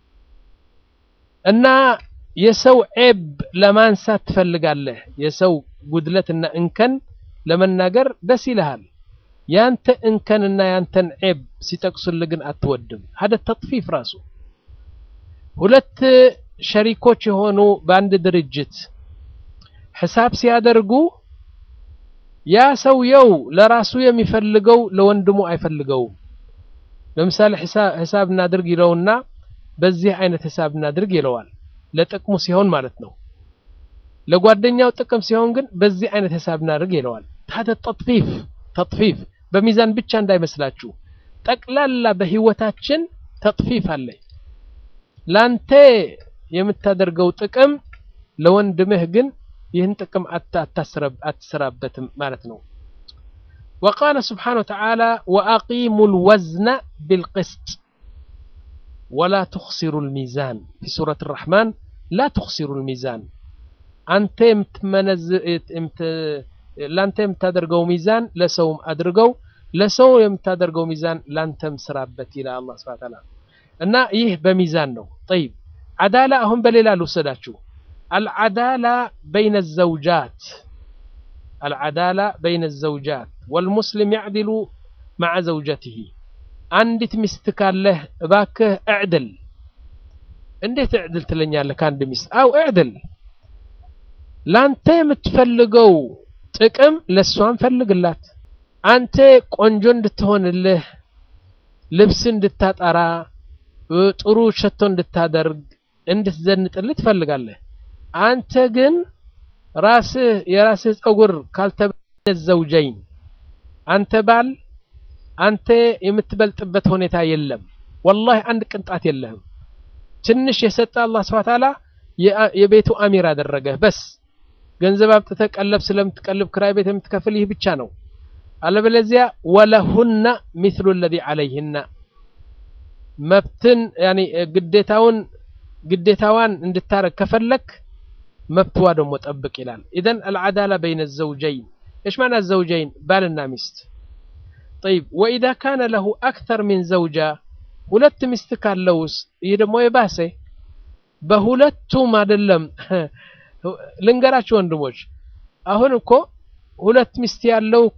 እና የሰው ዔብ ለማንሳት ትፈልጋለህ የሰው ጉድለትና እንከን ለመናገር ደስ ይልሃል ያንተ እንከንና ያንተን ዔብ ሲጠቅሱልህ ግን አትወድም ሀደ ተጥፊፍ ራሱ ሁለት ሸሪኮች የሆኑ በአንድ ድርጅት ሒሳብ ሲያደርጉ ያ ሰውየው ለራሱ የሚፈልገው ለወንድሙ አይፈልገውም ለምሳሌ ሂሳብ እናድርግ ይለውና በዚህ አይነት ሂሳብ እናድርግ ይለዋል። ለጥቅሙ ሲሆን ማለት ነው። ለጓደኛው ጥቅም ሲሆን ግን በዚህ አይነት ሂሳብ እናድርግ ይለዋል። ታደ ተጥፊፍ ተጥፊፍ በሚዛን ብቻ እንዳይመስላችሁ ጠቅላላ በህይወታችን ተጥፊፍ አለ። ላንተ የምታደርገው ጥቅም ለወንድምህ ግን ይህን ጥቅም አትሰራበትም ማለት ነው። ወቃለ ስብሓነ ወተዓላ ወአቂሙ ልወዝነ ቢልቅስጥ ወላ ትኽሲሩ ልሚዛን ፊ ሱረት ራሕማን ላ ትኽሲሩ ልሚዛን አንተ ለአንተ የምታደርገው ሚዛን ለሰውም አድርገው ለሰው የምታደርገው ሚዛን ላንተም ስራበት ይላል አላህ ሱብሓነሁ ወተዓላ። እና ይህ በሚዛን ነው። ጠይብ ዓዳላ አሁን በሌላ ልውሰዳችሁ። አልዓዳላ በይነ ዘውጃት አልዓዳላ በይነ ዘውጃት ወልሙስሊም ያዕድሉ መዓ ዘውጀትህ። አንዲት ሚስት ካለህ እባክህ እዕድል። እንዴት እዕድል ትለኛለህ? ከአንድ ሚስት አው እዕድል። ላንተ የምትፈልገው ጥቅም ለእሷን ፈልግላት። አንተ ቆንጆ እንድትሆንልህ ልብስ እንድታጠራ ጥሩ ሸቶ እንድታደርግ እንድትዘንጥልህ ትፈልጋለህ። አንተ ግን ራስህ የራስህ ፀጉር ካልተበለ ዘውጀይን አንተ ባል አንተ የምትበልጥበት ሁኔታ የለም። ወላሂ አንድ ቅንጣት የለህም። ትንሽ የሰጠ አላህ ሱብሓነሁ ወተዓላ የቤቱ አሚር አደረገህ። በስ ገንዘብ አምጥተህ ቀለብ ስለምትቀልብ ክራይ ቤት የምትከፍል ይህ ብቻ ነው። አለበለዚያ ወለሁና ሚስሉ ለዚ ዓለይህና መብትን ያኒ ግዴታውን ግዴታዋን እንድታረግ ከፈለክ መብትዋ ደግሞ ጠብቅ ይላል። ኢዘን አልዓዳላ በይነ ዘውጀይን እሽ ማዕና ዘውጀይን ባልና ሚስት ጠይብ ወኢዛ ካነ ለሁ አክተር ሚን ዘውጃ ሁለት ሚስት ካለውስ ይህ ደግሞ የባሰ በሁለቱም አይደለም ልንገራችሁ ወንድሞች አሁን እኮ ሁለት ሚስት ያለው እኮ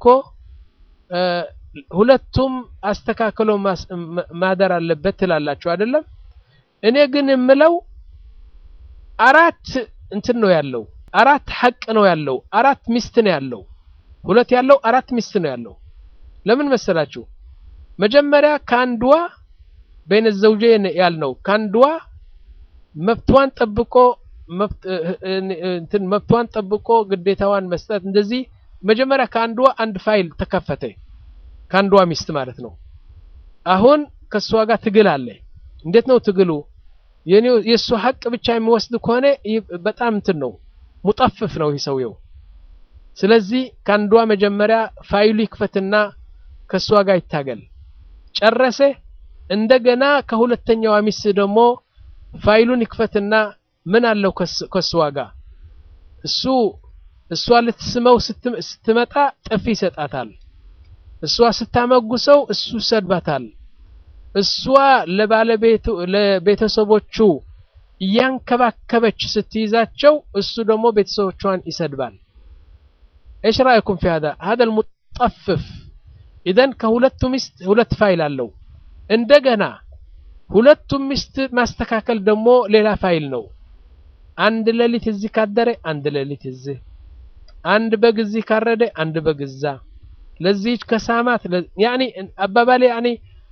ሁለቱም አስተካክሎ ማደር አለበት ትላላችሁ አይደለም እኔ ግን የምለው አራት እንትን ነው ያለው አራት ሐቅ ነው ያለው አራት ሚስት ነው ያለው ሁለት ያለው አራት ሚስት ነው ያለው ለምን መሰላችሁ መጀመሪያ ከአንድዋ በይነ ዘውጀይን ያልነው ከአንድዋ መብቷን ጠብቆ እንትን መብቷን ጠብቆ ግዴታዋን መስጠት እንደዚህ መጀመሪያ ከአንዷ አንድ ፋይል ተከፈተ ከአንዷ ሚስት ማለት ነው አሁን ከእሷ ጋር ትግል አለ እንዴት ነው ትግሉ የእሱ ሀቅ ብቻ የሚወስድ ከሆነ በጣም እንትን ነው ሙጠፍፍ ነው ይህ ሰውየው ስለዚህ ከአንዷ መጀመሪያ ፋይሉ ይክፈትና ከእሷ ጋር ይታገል ጨረሰ እንደገና ከሁለተኛዋ ሚስት ደግሞ ፋይሉን ይክፈትና ምን አለው ከእሷ ጋር እሱ እሷ ልትስመው ስትመጣ ጥፊ ይሰጣታል እሷ ስታመጉሰው እሱ ይሰድባታል እሷ ለባለቤቱ ለቤተሰቦቹ እያንከባከበች ስትይዛቸው እሱ ደግሞ ቤተሰቦቿን ይሰድባል ايش رايكم في هذا هذا المطفف اذا ከሁለቱ ሚስት ሁለት ፋይል አለው እንደገና ሁለቱም ሚስት ማስተካከል ደግሞ ሌላ ፋይል ነው አንድ ሌሊት እዚህ ካደረ አንድ ሌሊት እዚህ አንድ በግ እዚህ ካረደ አንድ በግ እዛ ለዚህች ከሳማት ያኒ አባባሌ ያኒ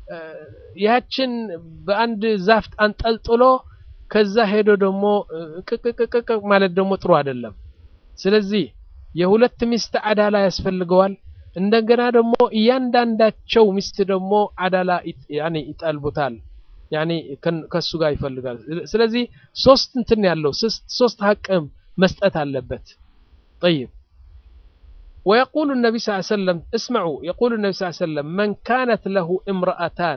ያችን በአንድ ዛፍ አንጠልጥሎ ከዛ ሄዶ ደግሞ ቅቅቅቅቅ ማለት ደግሞ ጥሩ አይደለም ስለዚህ የሁለት ሚስት አዳላ ያስፈልገዋል እንደገና ደግሞ እያንዳንዳቸው ሚስት ደግሞ አዳላ ያኒ ይጠልቡታል ያኒ ከሱ ጋር ይፈልጋል ስለዚህ ሶስት እንትን ያለው ሶስት ሀቅም መስጠት አለበት طيب ويقول النبي صلى الله عليه وسلم اسمعوا يقول النبي صلى الله عليه وسلم من كانت له امرأتان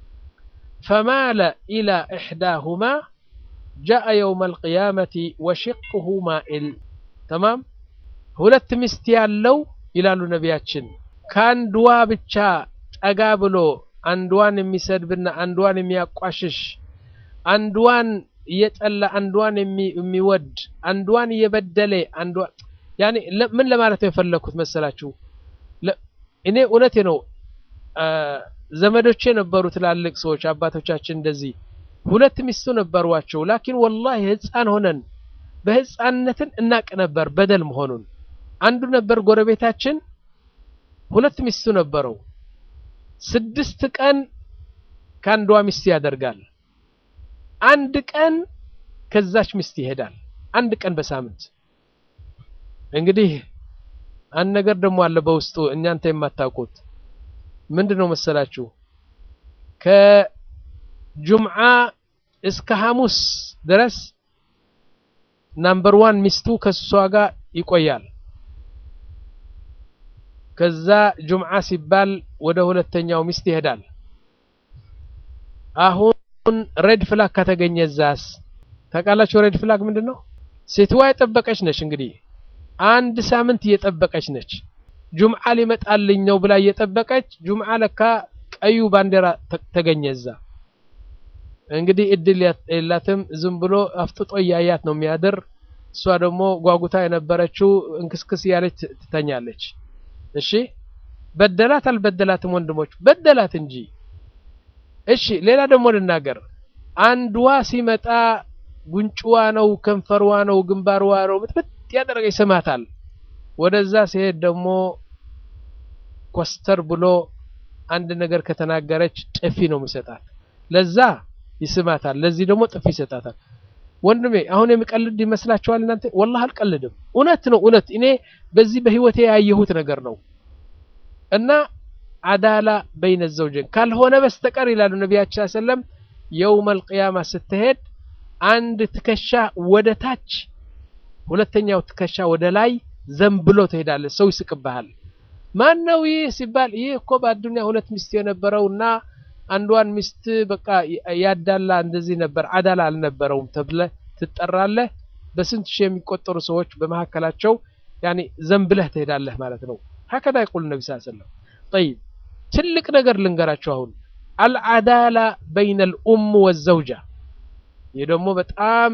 فمال إلى إحداهما جاء يوم القيامة وشقه مائل تمام ሁለት ሚስት ያለው ይላሉ ነቢያችን ከአንድዋ ብቻ ጠጋ ብሎ አንድዋን የሚሰድብና አንድዋን የሚያቋሽሽ አንድዋን እየጠላ አንድዋን የሚወድ አንድዋን እየበደለ አንድዋን ያኔ ምን ለማለት ነው የፈለኩት መሰላችሁ እኔ እውነቴ ነው ዘመዶቼ ነበሩ ትላልቅ ሰዎች አባቶቻችን እንደዚህ ሁለት ሚስቱ ነበሯቸው ላኪን ወላሂ ህፃን ሆነን በህፃንነትን እናቅ ነበር በደል መሆኑን አንዱ ነበር ጎረቤታችን ሁለት ሚስቱ ነበረው ስድስት ቀን ከአንዷ ሚስት ያደርጋል። አንድ ቀን ከዛች ሚስት ይሄዳል። አንድ ቀን በሳምንት እንግዲህ አንድ ነገር ደግሞ አለ በውስጡ እናንተ የማታውቁት ምንድን ነው መሰላችሁ? ከጁምዓ እስከ ሐሙስ ድረስ ናምበር ዋን ሚስቱ ከሷ ጋር ይቆያል። ከዛ ጁምዓ ሲባል ወደ ሁለተኛው ሚስት ይሄዳል። አሁን ሬድ ፍላግ ከተገኘ ዛስ ታውቃላችሁ? ሬድ ፍላግ ምንድን ነው? ሴትዋ የጠበቀች ነች። እንግዲህ አንድ ሳምንት እየጠበቀች ነች። ጁምዓ ሊመጣልኝ ነው ብላ እየጠበቀች ጁምዓ ለካ ቀዩ ባንዲራ ተገኘ እዛ። እንግዲህ እድል የላትም። ዝም ብሎ አፍጥጦ እያያት ነው የሚያድር። እሷ ደግሞ ጓጉታ የነበረችው እንክስክስ እያለች ትተኛለች። እሺ በደላት አልበደላትም? ወንድሞች በደላት እንጂ። እሺ ሌላ ደግሞ ልናገር። አንድዋ ሲመጣ ጉንጭዋ ነው ከንፈርዋ ነው ግንባርዋ ነው ብጥብጥ ያደረገ ይስማታል። ወደዛ ሲሄድ ደግሞ ኮስተር ብሎ አንድ ነገር ከተናገረች ጥፊ ነው የሚሰጣት። ለዛ ይስማታል፣ ለዚህ ደግሞ ጥፊ ይሰጣታል። ወንድሜ አሁን የሚቀልድ ይመስላችኋል እናንተ? ወላሂ አልቀልድም። እውነት ነው እውነት። እኔ በዚህ በህይወቴ ያየሁት ነገር ነው። እና አዳላ በይነ ዘውጀን ካልሆነ በስተቀር ይላሉ ነቢያችን ሰለም የውመል ቂያማ ስትሄድ አንድ ትከሻ ወደ ታች ሁለተኛው ትከሻ ወደ ላይ ዘንብሎ ትሄዳለህ። ሰው ይስቅብሃል። ማን ነው ይህ ሲባል ይህ እኮ በአዱንያ ሁለት ሚስት የነበረውና አንዷን ሚስት በቃ ያዳላ እንደዚህ ነበር፣ አዳላ አልነበረውም ተብለህ ትጠራለህ። በስንት ሺህ የሚቆጠሩ ሰዎች በመካከላቸው ያኔ ዘንብለህ ትሄዳለህ ማለት ነው። ሀከዳ ይቁል ነቢ ስ ሰለም ጠይብ ትልቅ ነገር ልንገራቸው አሁን አልዓዳላ በይነ ልኡም ወዘውጃ ይህ ደግሞ በጣም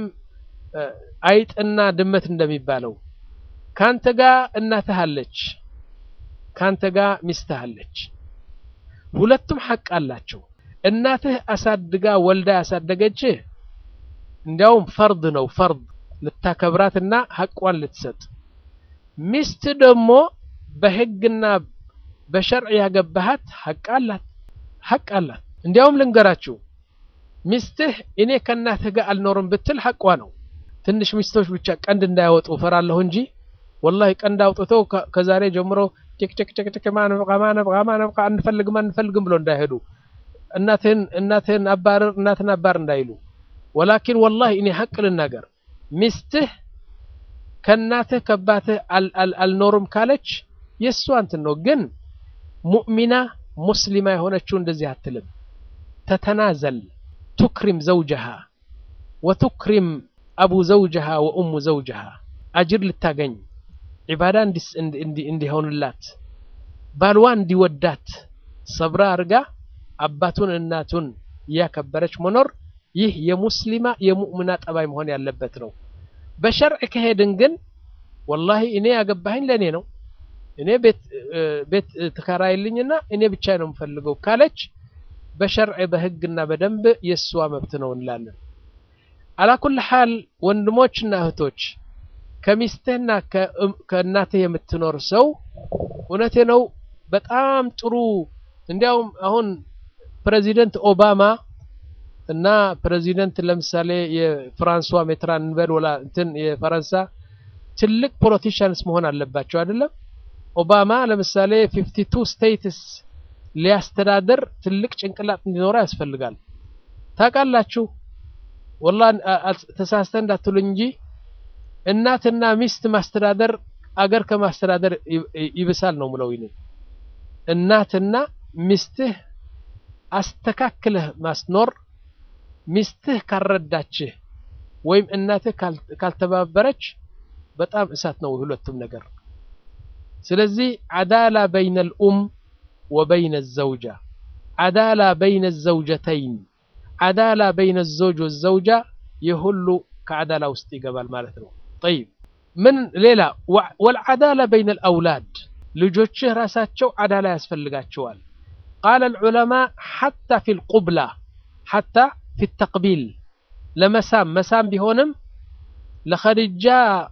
አይጥና ድመት እንደሚባለው ካንተ ጋር እናትህ አለች፣ ካንተ ጋር ሚስትህ አለች። ሁለቱም ሐቅ አላቸው። እናትህ አሳድጋ ወልዳ ያሳደገችህ እንዲያውም ፈርድ ነው ፈርድ ልታከብራትና ሐቋን ልትሰጥ። ሚስት ደግሞ በህግና በሸርዕ ያገባሃት ሐቅ አላት ሐቅ አላት። እንዲያውም ልንገራችሁ ሚስትህ እኔ ከእናትህ ጋር አልኖርም ብትል ሐቋ ነው። ትንሽ ሚስቶች ብቻ ቀንድ እንዳያወጡ እፈራለሁ እንጂ ወላሂ ቀንድ አውጥተው ከዛሬ ጀምሮ ጭቅጭቅጭቅጭቅ ማነብቃ ማነብቃ ማነብቃ አንፈልግም አንፈልግም ብሎ እንዳይሄዱ እናትህን እናትህን አባርር እናትን አባር እንዳይሉ። ወላኪን ወላሂ እኔ ሐቅ ልናገር ሚስትህ ከእናትህ ከአባትህ አልኖርም ካለች የእሷ እንትን ነው። ግን ሙእሚና ሙስሊማ የሆነችው እንደዚህ አትልም። ተተናዘል ቱክሪም ዘውጀሃ ወቱክሪም አቡ ዘውጀሃ ወኡሙ ዘውጀሃ አጅር ልታገኝ ዒባዳ እንዲሆንላት ባልዋ እንዲወዳት ሰብራ አርጋ አባቱን እናቱን እያከበረች መኖር ይህ የሙስሊማ የሙእምና ጠባይ መሆን ያለበት ነው። በሸርዕ ከሄድን ግን ወላሂ እኔ ያገባኸኝ ለእኔ ነው እኔ ቤት ትከራይልኝና እኔ ብቻ ነው የምፈልገው ካለች በሸርዕ በህግና በደንብ የእሷ መብት ነው እንላለን። አላኩል ሓል ወንድሞችና እህቶች ከሚስትህና ከእናትህ የምትኖር ሰው እውነቴ ነው በጣም ጥሩ። እንዲያውም አሁን ፕሬዚደንት ኦባማ እና ፕሬዚደንት ለምሳሌ የፍራንሷ ሜትራን እንበል ወላ እንትን የፈረንሳ ትልቅ ፖለቲሽያንስ መሆን አለባቸው አይደለም። ኦባማ ለምሳሌ ፊፍቲ ቱ ስቴትስ ሊያስተዳድር ትልቅ ጭንቅላት እንዲኖረው ያስፈልጋል። ታውቃላችሁ ወላ ተሳስተ እንዳትሉኝ እንጂ እናትና ሚስት ማስተዳደር አገር ከማስተዳደር ይብሳል ነው ምለው ይኔ እናትና ሚስትህ አስተካክለህ ማስኖር ሚስትህ ካልረዳችህ ወይም እናትህ ካልተባበረች በጣም እሳት ነው ሁለቱም ነገር። ስለዚህ አዳላ በይነ ልኡም ወበይነ ዘውጃ፣ አዳላ በይነ ዘውጀተይን፣ አዳላ በይነ ዘውጅ ወዘውጃ የሁሉ ከአዳላ ውስጥ ይገባል ማለት ነው። ጠይብ ምን ሌላ ወልዓዳላ በይነ ልአውላድ ልጆችህ ራሳቸው አዳላ ያስፈልጋቸዋል። ቃለ ልዑለማ ሓታ ፊ ልቁብላ ሓታ ፊ ተቅቢል ለመሳም መሳም ቢሆንም ለኸዲጃ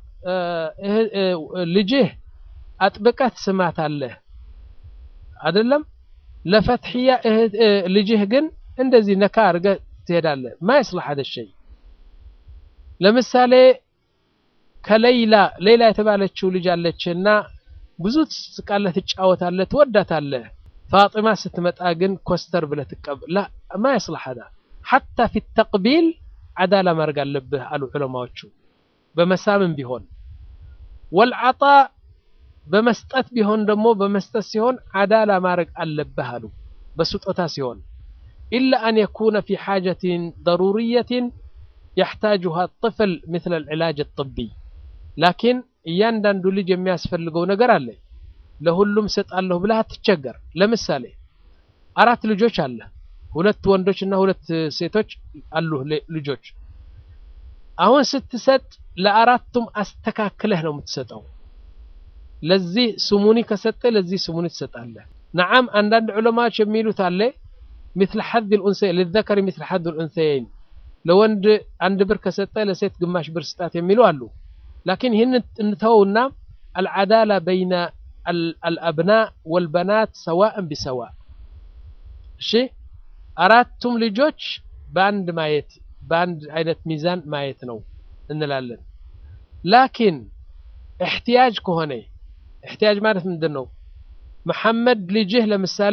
ልጅህ አጥብቀህ ትስማታለህ አይደለም። ለፈትሕያ ልጅህ ግን እንደዚህ ነካ አድርገህ ትሄዳለህ። ማ ይስላሕ ሀደ ሸይ ለምሳሌ ከሌይላ ሌይላ የተባለችው ልጅ አለችና ብዙ ትስቃለህ፣ ትጫወታለህ፣ ትወዳታለህ። ፋጢማ ስትመጣ ግን ኮስተር ብለህ ትቀበል ላ ማ ይስላሕ ሀዳ ሐታ ፊ ተቅቢል ዓዳላ ማድረግ አለብህ አሉ ዑለማዎቹ። በመሳምም ቢሆን ወልዓጣ በመስጠት ቢሆን ደግሞ በመስጠት ሲሆን ዓዳላ ማድረግ አለብህ አሉ። በስጦታ ሲሆን ኢላ አን የኩነ ፊ ሓጀትን ደሩርየትን የሕታጅሃ ጥፍል ምትለ ልዕላጅ ጥቢ ላኪን እያንዳንዱ ልጅ የሚያስፈልገው ነገር አለ። ለሁሉም ሰጣለሁ ብለህ አትቸገር። ለምሳሌ አራት ልጆች አለ፣ ሁለት ወንዶች እና ሁለት ሴቶች አሉ ልጆች። አሁን ስትሰጥ ለአራቱም አስተካክለህ ነው የምትሰጠው። ለዚህ ስሙኒ ከሰጠ ለዚህ ስሙኒ ትሰጣለህ። ነዓም አንዳንድ ዑለማዎች የሚሉት አለ ምትል ሐድ ልኡንሰይን ልዘከሪ ምትል ሐድ ልኡንሰይን ለወንድ አንድ ብር ከሰጠ ለሴት ግማሽ ብር ስጣት የሚሉ አሉ። ላኪን ይህን እንተውና አልዓዳላ በይነ አልአብናእ ወልበናት ሰዋእን ቢሰዋእ እሺ፣ አራቱም ልጆች በአንድ ማየት በአንድ አይነት ሚዛን ማየት ነው እንላለን። ላኪን እሕትያጅ ከሆነ እሕትያጅ ማለት ምንድን ነው? መሐመድ ልጅህ ለምሳሌ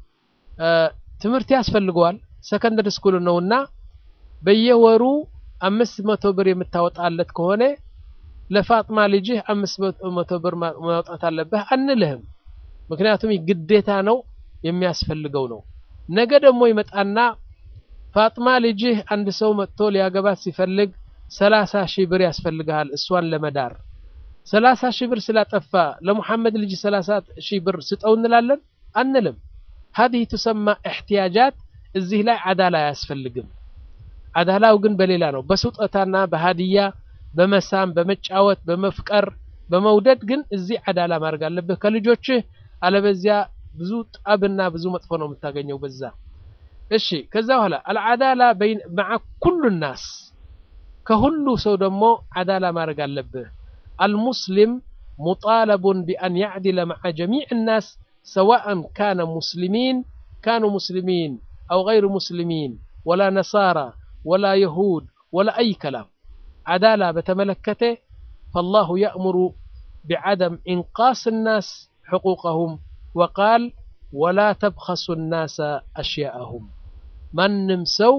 ትምህርት ያስፈልገዋል ሰከንደሪ ስኩል ነውና በየወሩ አምስት መቶ ብር የምታወጣለት ከሆነ ለፋጥማ ልጅህ አምስት መቶ ብር ማውጣት አለብህ አንልህም። ምክንያቱም ግዴታ ነው የሚያስፈልገው ነው። ነገ ደግሞ ይመጣና ፋጥማ ልጅህ አንድ ሰው መጥቶ ሊያገባት ሲፈልግ ሰላሳ ሺህ ብር ያስፈልግሃል እሷን ለመዳር ሰላሳ ሺህ ብር ስላጠፋ ለሙሐመድ ልጅ ሰላሳ ሺህ ብር ስጠው እንላለን አንልም። ሀዲህ ትሰማ እሕትያጃት እዚህ ላይ ዓዳላ አያስፈልግም። ዓዳላው ግን በሌላ ነው፣ በስጦታና በሀዲያ በመሳም በመጫወት በመፍቀር በመውደድ ግን እዚህ ዓዳላ ማድረግ አለብህ ከልጆችህ። አለበዚያ ብዙ ጣብና ብዙ መጥፎ ነው የምታገኘው በዛ። እሺ ከዛ በኋላ አልዓዳላ መዓ ኩሉ ናስ ከሁሉ ሰው ደግሞ ዓዳላ ማድረግ አለብህ። አልሙስሊም ሙጣለቡን ቢአን ያዕድለ መዓ ጀሚዕ ናስ ሰዋእን ካነ ሙስሊሚን ካኑ ሙስሊሚን አው ገይሩ ሙስሊሚን ወላ ነሳራ ወላ የሁድ ወላ አይ ከላም ዓዳላ በተመለከተ ፈላሁ የእምሩ ቢዓደም ኢንቃስ ናስ ሕቁቀሁም ወቃል ወላ ተብኸሱ ናሰ አሽያአሁም ማንም ሰው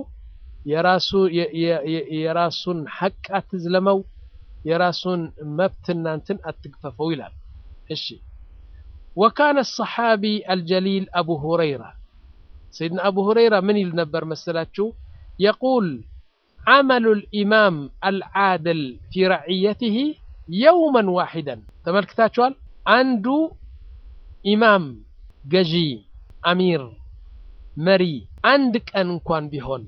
የራሱን ሐቅ አትዝለመው፣ የራሱን መብትና እንትን አትግፈፈው ይላል። እሺ ወካነ ሰሓቢ አልጀሊል አቡ ሁረይራ ሰይድና አቡ ሁረይራ ምን ይል ነበር መሰላችሁ? የቁል ዓመሉ ልኢማም አልዓድል ፊ ረዕየትህ የውመን ዋሒደን ተመልክታችኋል። አንዱ ኢማም ገዢ፣ አሚር፣ መሪ አንድ ቀን እንኳን ቢሆን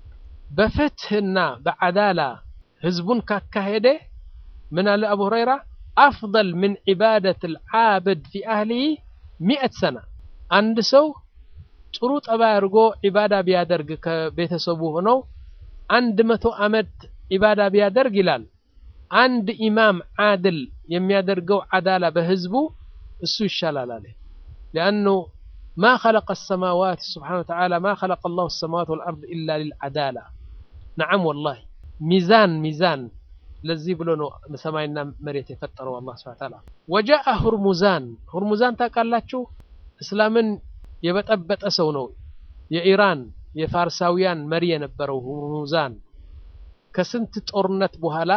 በፍትህና በዓዳላ ህዝቡን ካካሄደ ምን አለ አቡ ሁረይራ አፍضል ምን ዒባደት ልዓብድ ፊ አህሊህ ሚእት ሰና አንድ ሰው ጥሩ ጠባይ አድርጎ ዒባዳ ቢያደርግ ከቤተሰቡ ሆነው አንድ መቶ ዓመት ዒባዳ ቢያደርግ ይላል አንድ ኢማም ዓድል የሚያደርገው ዓዳላ በህዝቡ እሱ ይሻላል አለ ሊአኑ ማ ኸለቀ ሰማዋት ስብሓነሁ ወተዓላ ማ ኸለቀ አላሁ ሰማዋት ወልአርድ ኢላ ሊልዓዳላ ነዓም ወላሂ ሚዛን ሚዛን ለዚህ ብሎ ነው ሰማይና መሬት የፈጠረው አላህ ሱብሓነሁ ወተዓላ ወጃአ ሁርሙዛን ሁርሙዛን ታውቃላችሁ እስላምን የበጠበጠ ሰው ነው የኢራን የፋርሳውያን መሪ የነበረው ሁርሙዛን ከስንት ጦርነት በኋላ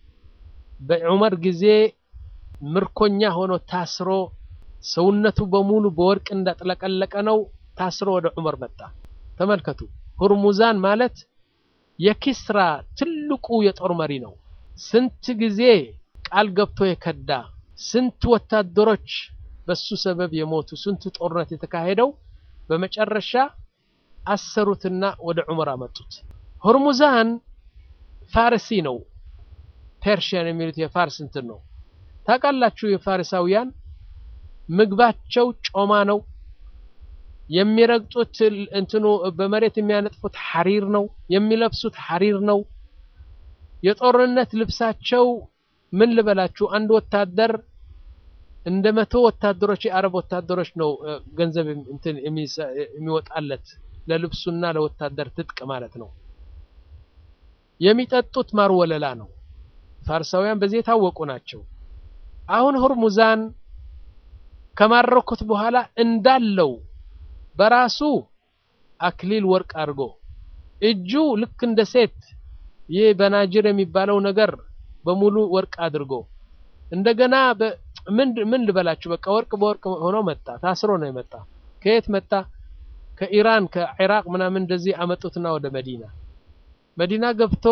በዑመር ጊዜ ምርኮኛ ሆኖ ታስሮ ሰውነቱ በሙሉ በወርቅ እንዳጥለቀለቀ ነው ታስሮ ወደ ዑመር መጣ ተመልከቱ ሁርሙዛን ማለት የኪስራ ትልቁ የጦር መሪ ነው ስንት ጊዜ ቃል ገብቶ የከዳ ስንት ወታደሮች በሱ ሰበብ የሞቱ ስንት ጦርነት የተካሄደው በመጨረሻ አሰሩትና ወደ ዑመር አመጡት ሁርሙዛን ፋርሲ ነው ፐርሺያን የሚሉት የፋርስ እንትን ነው ታውቃላችሁ የፋሪሳውያን ምግባቸው ጮማ ነው የሚረግጡት እንትኑ በመሬት የሚያነጥፉት ሐሪር ነው የሚለብሱት ሐሪር ነው የጦርነት ልብሳቸው ምን ልበላችሁ አንድ ወታደር እንደ መቶ ወታደሮች የአረብ ወታደሮች ነው ገንዘብ እንትን የሚወጣለት ለልብሱና ለወታደር ትጥቅ ማለት ነው። የሚጠጡት ማር ወለላ ነው። ፋርሳውያን በዚህ የታወቁ ናቸው። አሁን ሁርሙዛን ከማረኩት በኋላ እንዳለው በራሱ አክሊል ወርቅ አድርጎ እጁ ልክ እንደ ሴት ይህ በናጅር የሚባለው ነገር በሙሉ ወርቅ አድርጎ እንደገና ምን ምን ልበላችሁ በቃ ወርቅ በወርቅ ሆኖ መጣ። ታስሮ ነው የመጣ። ከየት መጣ? ከኢራን ከኢራቅ ምናምን እንደዚህ አመጡትና ወደ መዲና መዲና ገብቶ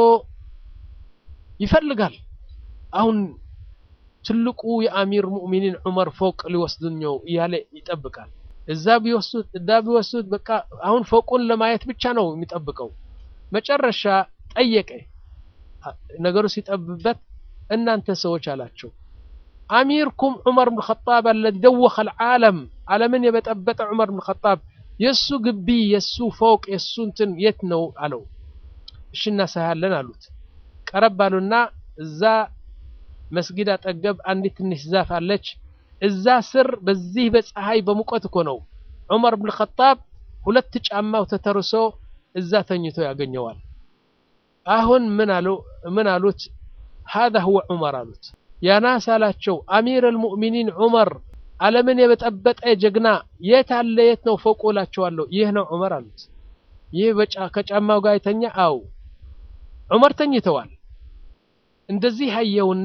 ይፈልጋል። አሁን ትልቁ የአሚር ሙእሚኒን ዑመር ፎቅ ሊወስዱኝ ነው እያለ ይጠብቃል። እዛ ቢወስዱት እዛ ቢወስዱት በቃ አሁን ፎቁን ለማየት ብቻ ነው የሚጠብቀው። መጨረሻ ጠየቀ። ነገሩ ሲጠብበት እናንተ ሰዎች አላቸው አሚርኩም ዑመር ብን ኸጣብ አለዚ ደወኸ ልዓለም ዓለምን የበጠበጠ ዑመር ብን ኸጣብ የእሱ ግቢ የእሱ ፎቅ የእሱ እንትን የት ነው አለው። እሺ እናሳያለን አሉት። ቀረብ አሉና እዛ መስጊድ አጠገብ አንዲት ትንሽ ዛፍ አለች። እዛ ስር በዚህ በፀሐይ በሙቀት እኮ ነው ዑመር ብን ኸጣብ ሁለት ጫማው ተተርሶ እዛ ተኝቶ ያገኘዋል። አሁን ምን አሉ ምን አሉት? ሃዛ ሁወ ዑመር አሉት። ያናስ አላቸው አሚር አልሙእሚኒን ዑመር ዓለምን የበጠበጠ ጀግና የት አለ የት ነው ፎቁ እላቸዋለሁ። ይህ ነው ዑመር አሉት። ይህ ከጫማው ጋር የተኛ አው ዑመር ተኝተዋል። እንደዚህ አየውና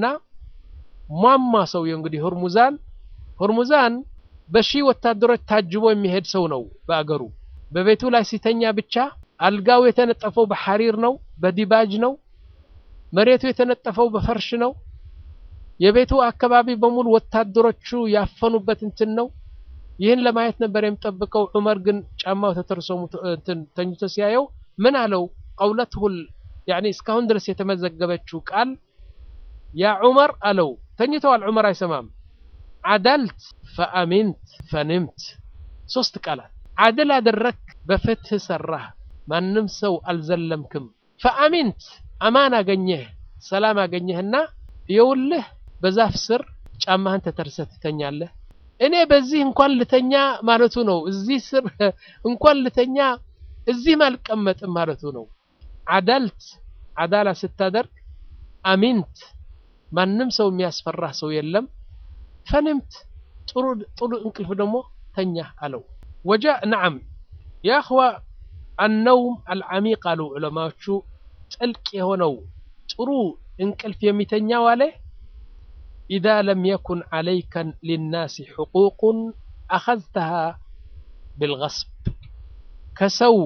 ሟማ ሰውየው እንግዲህ ሁርሙዛን ሁርሙዛን በሺህ ወታደሮች ታጅቦ የሚሄድ ሰው ነው በአገሩ። በቤቱ ላይ ሲተኛ ብቻ አልጋው የተነጠፈው በሐሪር ነው፣ በዲባጅ ነው። መሬቱ የተነጠፈው በፈርሽ ነው። የቤቱ አካባቢ በሙሉ ወታደሮቹ ያፈኑበት እንትን ነው። ይህን ለማየት ነበር የሚጠብቀው። ዑመር ግን ጫማው ተተርሶ ተኝቶ ሲያየው ምን አለው? ቀውለትሁል ያኒ እስካሁን ድረስ የተመዘገበችው ቃል ያ ዑመር አለው። ተኝተዋል። ዑመር አይሰማም። አዳልት ፈአሚንት ፈንምት ሶስት ቃላት አድል አደረክ፣ በፍትህ ሰራህ፣ ማንም ሰው አልዘለምክም። ፈአሚንት አማን አገኘህ፣ ሰላም አገኘህና የውልህ በዛፍ ስር ጫማህን ተተርሰህ ትተኛለህ። እኔ በዚህ እንኳን ልተኛ ማለቱ ነው። እዚህ ስር እንኳን ልተኛ እዚህም አልቀመጥም ማለቱ ነው። አዳልት አዳላ ስታደርግ፣ አሚንት ማንም ሰው የሚያስፈራህ ሰው የለም። ፈንምት ጥሩ ጥሩ እንቅልፍ ደግሞ ተኛ አለው። ወጃ ነዓም ያ እኽዋ አነውም አልዓሚቅ አሉ ዑለማዎቹ ጥልቅ የሆነው ጥሩ እንቅልፍ የሚተኛው አለ ኢዛ ለም የኩን ዓለይከ ሊናሲ ሕቁቁን አኸዝተሃ ብልገስብ ከሰው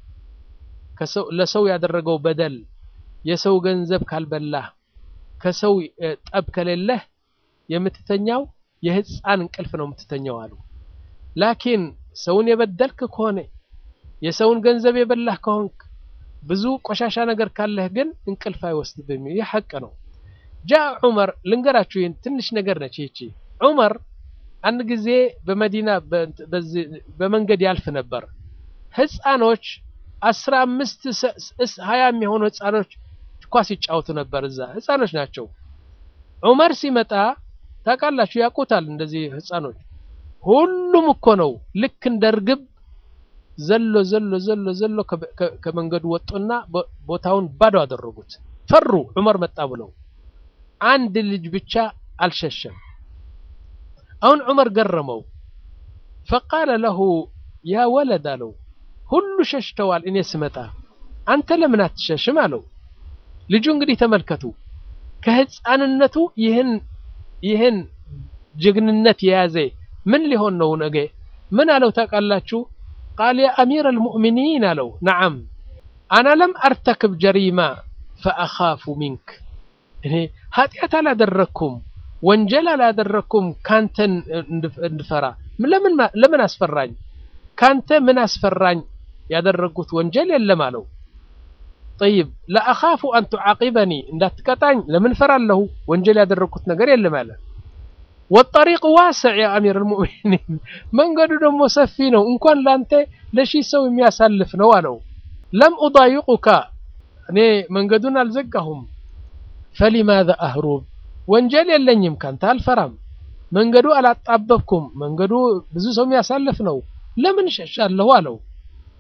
ለሰው ያደረገው በደል የሰው ገንዘብ ካልበላህ ከሰው ጠብ ከሌለህ የምትተኛው የህፃን እንቅልፍ ነው የምትተኛው አሉ። ላኪን ሰውን የበደልክ ከሆነ የሰውን ገንዘብ የበላህ ከሆንክ ብዙ ቆሻሻ ነገር ካለህ ግን እንቅልፍ አይወስድብም። ይህ ሐቅ ነው። ጃ ዑመር ልንገራችሁ፣ ይህን ትንሽ ነገር ነች ይቺ። ዑመር አንድ ጊዜ በመዲና በመንገድ ያልፍ ነበር። ህፃኖች አስራ አምስት ሀያ የሚሆኑ ህፃኖች ኳስ ይጫወቱ ነበር። እዛ ህፃኖች ናቸው። ዑመር ሲመጣ ታውቃላችሁ፣ ያውቁታል እንደዚህ ህፃኖች ሁሉም እኮ ነው ልክ እንደ እርግብ ዘሎ ዘሎ ዘሎ ዘሎ ከመንገዱ ወጡና ቦታውን ባዶ አደረጉት። ፈሩ ዑመር መጣ ብለው። አንድ ልጅ ብቻ አልሸሸም። አሁን ዑመር ገረመው። ፈቃለ ለሁ ያ ወለድ አለው፣ ሁሉ ሸሽተዋል እኔ ስመጣ አንተ ለምን አትሸሽም አለው። ልጁ እንግዲህ ተመልከቱ፣ ከህፃንነቱ ይህን ይህን ጀግንነት የያዘ ምን ሊሆን ነው ነገ? ምን አለው ታውቃላችሁ? ቃል ያ አሚር አልሙእሚኒን አለው፣ ነዓም አና ለም አርተክብ ጀሪማ ፈአኻፉ ሚንክ እኔ ኃጢአት አላደረግኩም፣ ወንጀል አላደረግኩም ካንተን እንድፈራ ለምን አስፈራኝ? ካንተ ምን አስፈራኝ? ያደረጉት ወንጀል የለም አለው። ጠይብ ለአኻፉ አን ቱዓቂበኒ እንዳትቀጣኝ ለምን ፈራለሁ? ወንጀል ያደረግኩት ነገር የለም አለ። ወጠሪቅ ዋስዕ ያ አሚር አልሙእሚኒን መንገዱ ደግሞ ሰፊ ነው፣ እንኳን ላንተ ለሺህ ሰው የሚያሳልፍ ነው አለው። ለም ኡዳይቁካ እኔ መንገዱን አልዘጋሁም። ፈሊማዛ አህሩብ ወንጀል የለኝም ካንተ አልፈራም። መንገዱ አላጣበብኩም፣ መንገዱ ብዙ ሰው የሚያሳልፍ ነው፣ ለምን ሸሻለሁ አለው።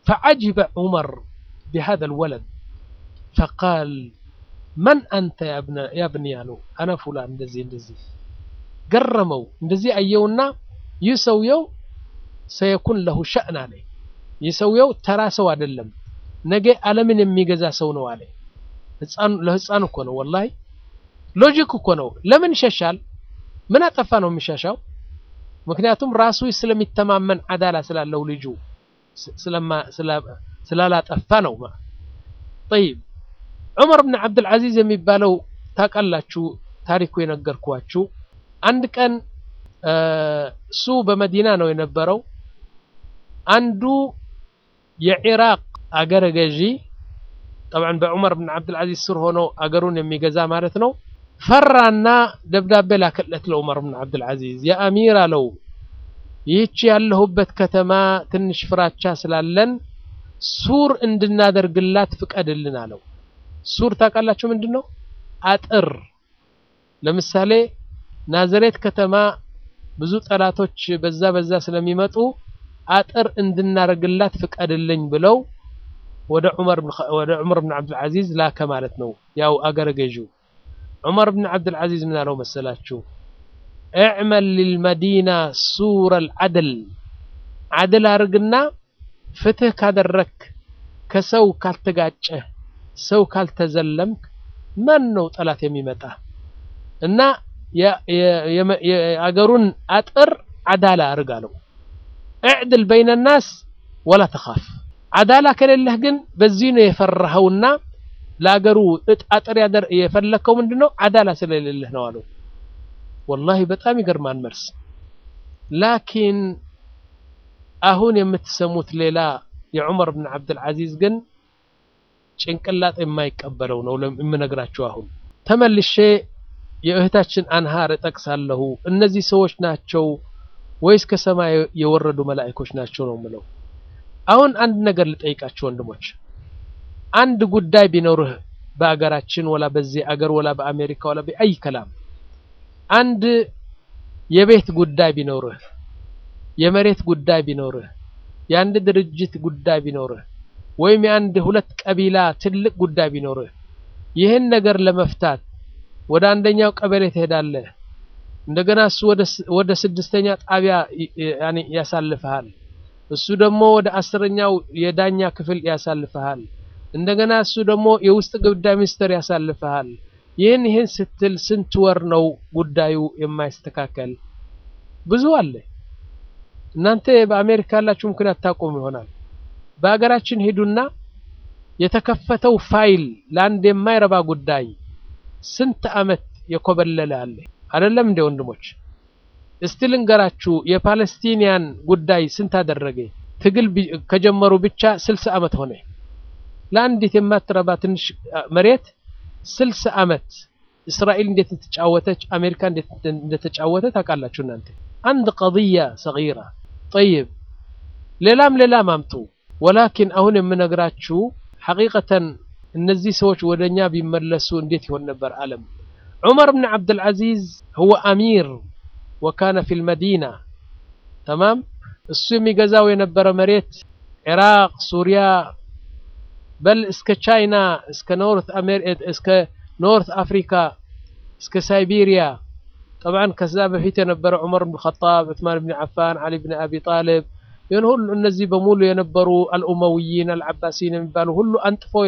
فعجب عمر بهذا الولد فقال من أنت يا ابن يا ابني አለው أنا فلان እንደዚህ እንደዚህ ገረመው እንደዚህ አየውና ይህ ሰውየው ሰየኩን ለሁ ሸእን አለ ይህ ሰውየው ተራ ሰው አይደለም ነገ ዓለምን የሚገዛ ሰው ነው አለ ለህፃን እኮ ነው ወላሂ ሎጂክ እኮ ነው ለምን ይሸሻል ምን አጠፋ ነው የሚሻሻው ምክንያቱም ራሱ ስለሚተማመን አዳላ ስላለው ልጁ ስላላጠፋ ነው ጠይብ ዑመር ብን ዓብድልዓዚዝ የሚባለው ታውቃላችሁ ታሪኩ የነገርኳችሁ አንድ ቀን እሱ በመዲና ነው የነበረው አንዱ የኢራቅ አገረ ገዢ ጠብዓን በዑመር ብን ዓብድልዓዚዝ ስር ሆኖ አገሩን የሚገዛ ማለት ነው ፈራና ደብዳቤ ላከለት ለዑመር ብን ዓብድልዓዚዝ የአሚር አለው ይህች ያለሁበት ከተማ ትንሽ ፍራቻ ስላለን ሱር እንድናደርግላት ፍቀድልን አለው ሱር ታውቃላችሁ ምንድን ነው አጥር ለምሳሌ ናዝሬት ከተማ ብዙ ጠላቶች በዛ በዛ ስለሚመጡ አጥር እንድናደርግላት ፍቀድልኝ ብለው ወደ ዑመር ብን ዓብድልዓዚዝ ላከ ማለት ነው ያው አገረ ገዢው ዑመር ብን ዓብድልዓዚዝ ምን አለው መሰላችሁ እዕመል ልልመዲና ሱረ ልዓድል ዓድል አርግና ፍትህ ካደረክ ከሰው ካልተጋጨህ ሰው ካልተዘለምክ ማን ነው ጠላት የሚመጣ እና የአገሩን አጥር አዳላ አርግ አለው እዕድል በይነ ናስ ወላ ተኻፍ አዳላ ከሌለህ ግን በዚህ ነው የፈራኸውና ለአገሩ አጥር የፈለከው ምንድን ነው አዳላ ስለሌለህ ነው አለው ወላሂ በጣም ይገርማል መልስ ላኪን አሁን የምትሰሙት ሌላ የዑመር ብን ዓብድልዓዚዝ ግን ጭንቅላጥ የማይቀበለው ነው የምነግራችሁ አሁን ተመልሼ የእህታችን አንሃር እጠቅሳለሁ እነዚህ ሰዎች ናቸው ወይስ ከሰማይ የወረዱ መላእኮች ናቸው ነው ምለው አሁን አንድ ነገር ልጠይቃችሁ ወንድሞች አንድ ጉዳይ ቢኖርህ በአገራችን ወላ በዚህ አገር ወላ በአሜሪካ ወላ በአይ ከላም አንድ የቤት ጉዳይ ቢኖርህ የመሬት ጉዳይ ቢኖርህ የአንድ ድርጅት ጉዳይ ቢኖርህ ወይም የአንድ ሁለት ቀቢላ ትልቅ ጉዳይ ቢኖርህ ይህን ነገር ለመፍታት ወደ አንደኛው ቀበሌ ትሄዳለህ እንደገና እሱ ወደ ስድስተኛ ጣቢያ ያሳልፈሃል እሱ ደግሞ ወደ አስረኛው የዳኛ ክፍል ያሳልፈሃል እንደገና እሱ ደግሞ የውስጥ ጉዳይ ሚኒስትር ያሳልፈሃል ይህን ይህን ስትል ስንት ወር ነው ጉዳዩ የማይስተካከል ብዙ አለ እናንተ በአሜሪካ ያላችሁ ምክንያት ታቆሙ ይሆናል በሀገራችን ሄዱና የተከፈተው ፋይል ለአንድ የማይረባ ጉዳይ ስንት አመት የኮበለለ አለ አይደለም እንደ ወንድሞች እስቲ ልንገራችሁ የፓለስቲኒያን ጉዳይ ስንት አደረገ ትግል ከጀመሩ ብቻ ስልሳ አመት ሆነ ለአንዲት የማትረባ ትንሽ መሬት ስልሳ አመት እስራኤል እንዴት እንደተጫወተች አሜሪካ እንዴት እንደተጫወተ ታውቃላችሁ እናንተ አንድ ቀضية صغيرة طيب ሌላም ሌላም አምጡ ወላኪን አሁን የምነግራችሁ ሐቂቀተን እነዚህ ሰዎች ወደኛ ቢመለሱ እንዴት ይሆን ነበር ዓለም ዑመር ብን ዓብድልዓዚዝ هو አሚር ወካነ ፊ ልመዲና ተማም እሱ የሚገዛው የነበረ መሬት ኢራቅ ሱሪያ በል እስከ ቻይና እስከ ኖርት እስከ ኖርት አፍሪካ እስከ ሳይቤሪያ طبعا ከዛ በፊት የነበረ ዑመር ብን ኸጣብ ዑስማን ብን ዓፋን ዓሊ ብን አቢ ጣልብ ይህን ሁሉ እነዚህ በሙሉ የነበሩ አልኡመውይን አልዓባሲን የሚባሉ ሁሉ አንጥፈው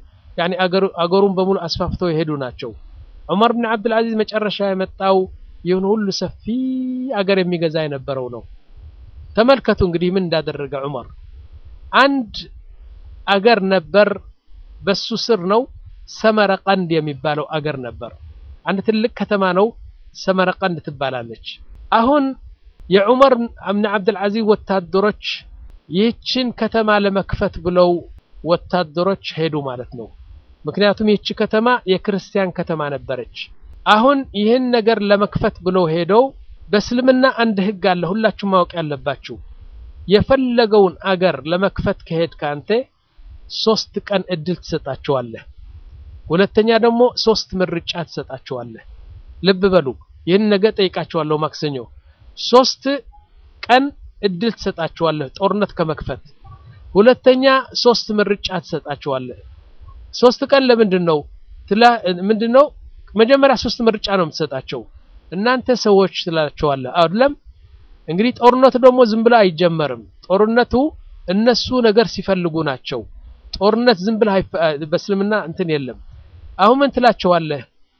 አገሩን በሙሉ አስፋፍተው የሄዱ ናቸው ዑመር ብን ዓብድልዓዚዝ መጨረሻ የመጣው ይህን ሁሉ ሰፊ አገር የሚገዛ የነበረው ነው ተመልከቱ እንግዲህ ምን እንዳደረገ ዑመር አንድ አገር ነበር በሱ ስር ነው ሰመረቀንድ የሚባለው አገር ነበር አንድ ትልቅ ከተማ ነው ሰመረቀንድ ትባላለች አሁን የዑመር ብን ዓብድልዓዚዝ ወታደሮች ይህችን ከተማ ለመክፈት ብለው ወታደሮች ሄዱ ማለት ነው ምክንያቱም ይህች ከተማ የክርስቲያን ከተማ ነበረች አሁን ይህን ነገር ለመክፈት ብለው ሄደው በእስልምና አንድ ህግ አለ ሁላችሁ ማወቅ ያለባችሁ የፈለገውን አገር ለመክፈት ከሄድ ከአንተ ሶስት ቀን እድል ትሰጣቸዋለህ ሁለተኛ ደግሞ ሶስት ምርጫ ትሰጣቸዋለህ ልብ በሉ ይህን ነገ ጠይቃቸዋለሁ ማክሰኞ ሶስት ቀን እድል ትሰጣቸዋለህ ጦርነት ከመክፈት ሁለተኛ ሶስት ምርጫ ትሰጣቸዋለህ። ሶስት ቀን ለምንድን ነው ትላ ምንድን ነው መጀመሪያ ሶስት ምርጫ ነው የምትሰጣቸው። እናንተ ሰዎች ትላቸዋለህ አይደለም። እንግዲህ ጦርነቱ ደግሞ ዝም ብሎ አይጀመርም። ጦርነቱ እነሱ ነገር ሲፈልጉ ናቸው። ጦርነት ዝም ብለህ በእስልምና እንትን የለም። አሁን ምን ትላቸዋለህ?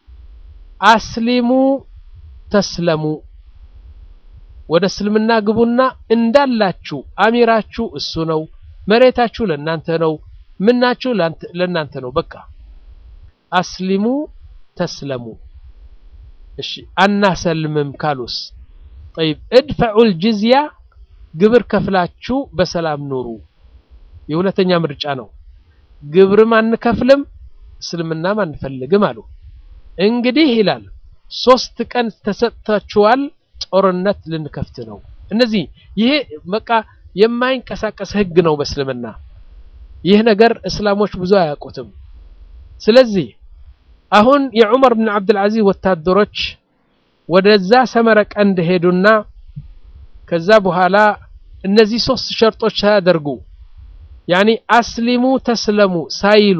አስሊሙ ተስለሙ ወደ እስልምና ግቡና እንዳላችሁ አሚራችሁ እሱ ነው፣ መሬታችሁ ለናንተ ነው፣ ምናችሁ ለናንተ ነው። በቃ አስሊሙ ተስለሙ። እሺ አናሰልምም ካሉስ ጠይብ እድፈዑል ጅዝያ ግብር ከፍላችሁ በሰላም ኑሩ። የሁለተኛ ምርጫ ነው። ግብርም አንከፍልም እስልምናም አንፈልግም አሉ። እንግዲህ ይላል ሶስት ቀን ተሰጥታችኋል፣ ጦርነት ልንከፍት ነው። እነዚህ ይሄ በቃ የማይንቀሳቀስ ህግ ነው በእስልምና። ይህ ነገር እስላሞች ብዙ አያውቁትም። ስለዚህ አሁን የዑመር ብን አብድልዓዚዝ ወታደሮች ወደዛ ሰመረ ቀንድ ሄዱና ከዛ በኋላ እነዚህ ሶስት ሸርጦች ሳያደርጉ ያኒ አስሊሙ ተስለሙ ሳይሉ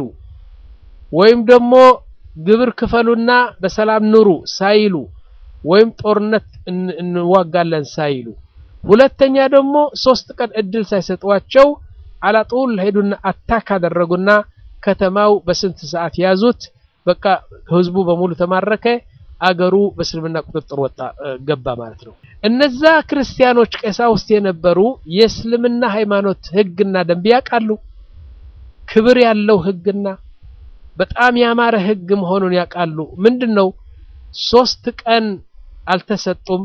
ወይም ደግሞ ግብር ክፈሉና በሰላም ኑሩ ሳይሉ ወይም ጦርነት እንዋጋለን ሳይሉ፣ ሁለተኛ ደግሞ ሶስት ቀን እድል ሳይሰጧቸው አላጡል ሄዱና አታክ አደረጉና ከተማው በስንት ሰዓት ያዙት። በቃ ህዝቡ በሙሉ ተማረከ። አገሩ በእስልምና ቁጥጥር ወጣ ገባ ማለት ነው። እነዛ ክርስቲያኖች ቀሳውስት የነበሩ የእስልምና ሃይማኖት ህግና ደንብ ያውቃሉ። ክብር ያለው ህግና በጣም ያማረ ህግ መሆኑን ያውቃሉ። ምንድን ነው ሶስት ቀን አልተሰጡም፣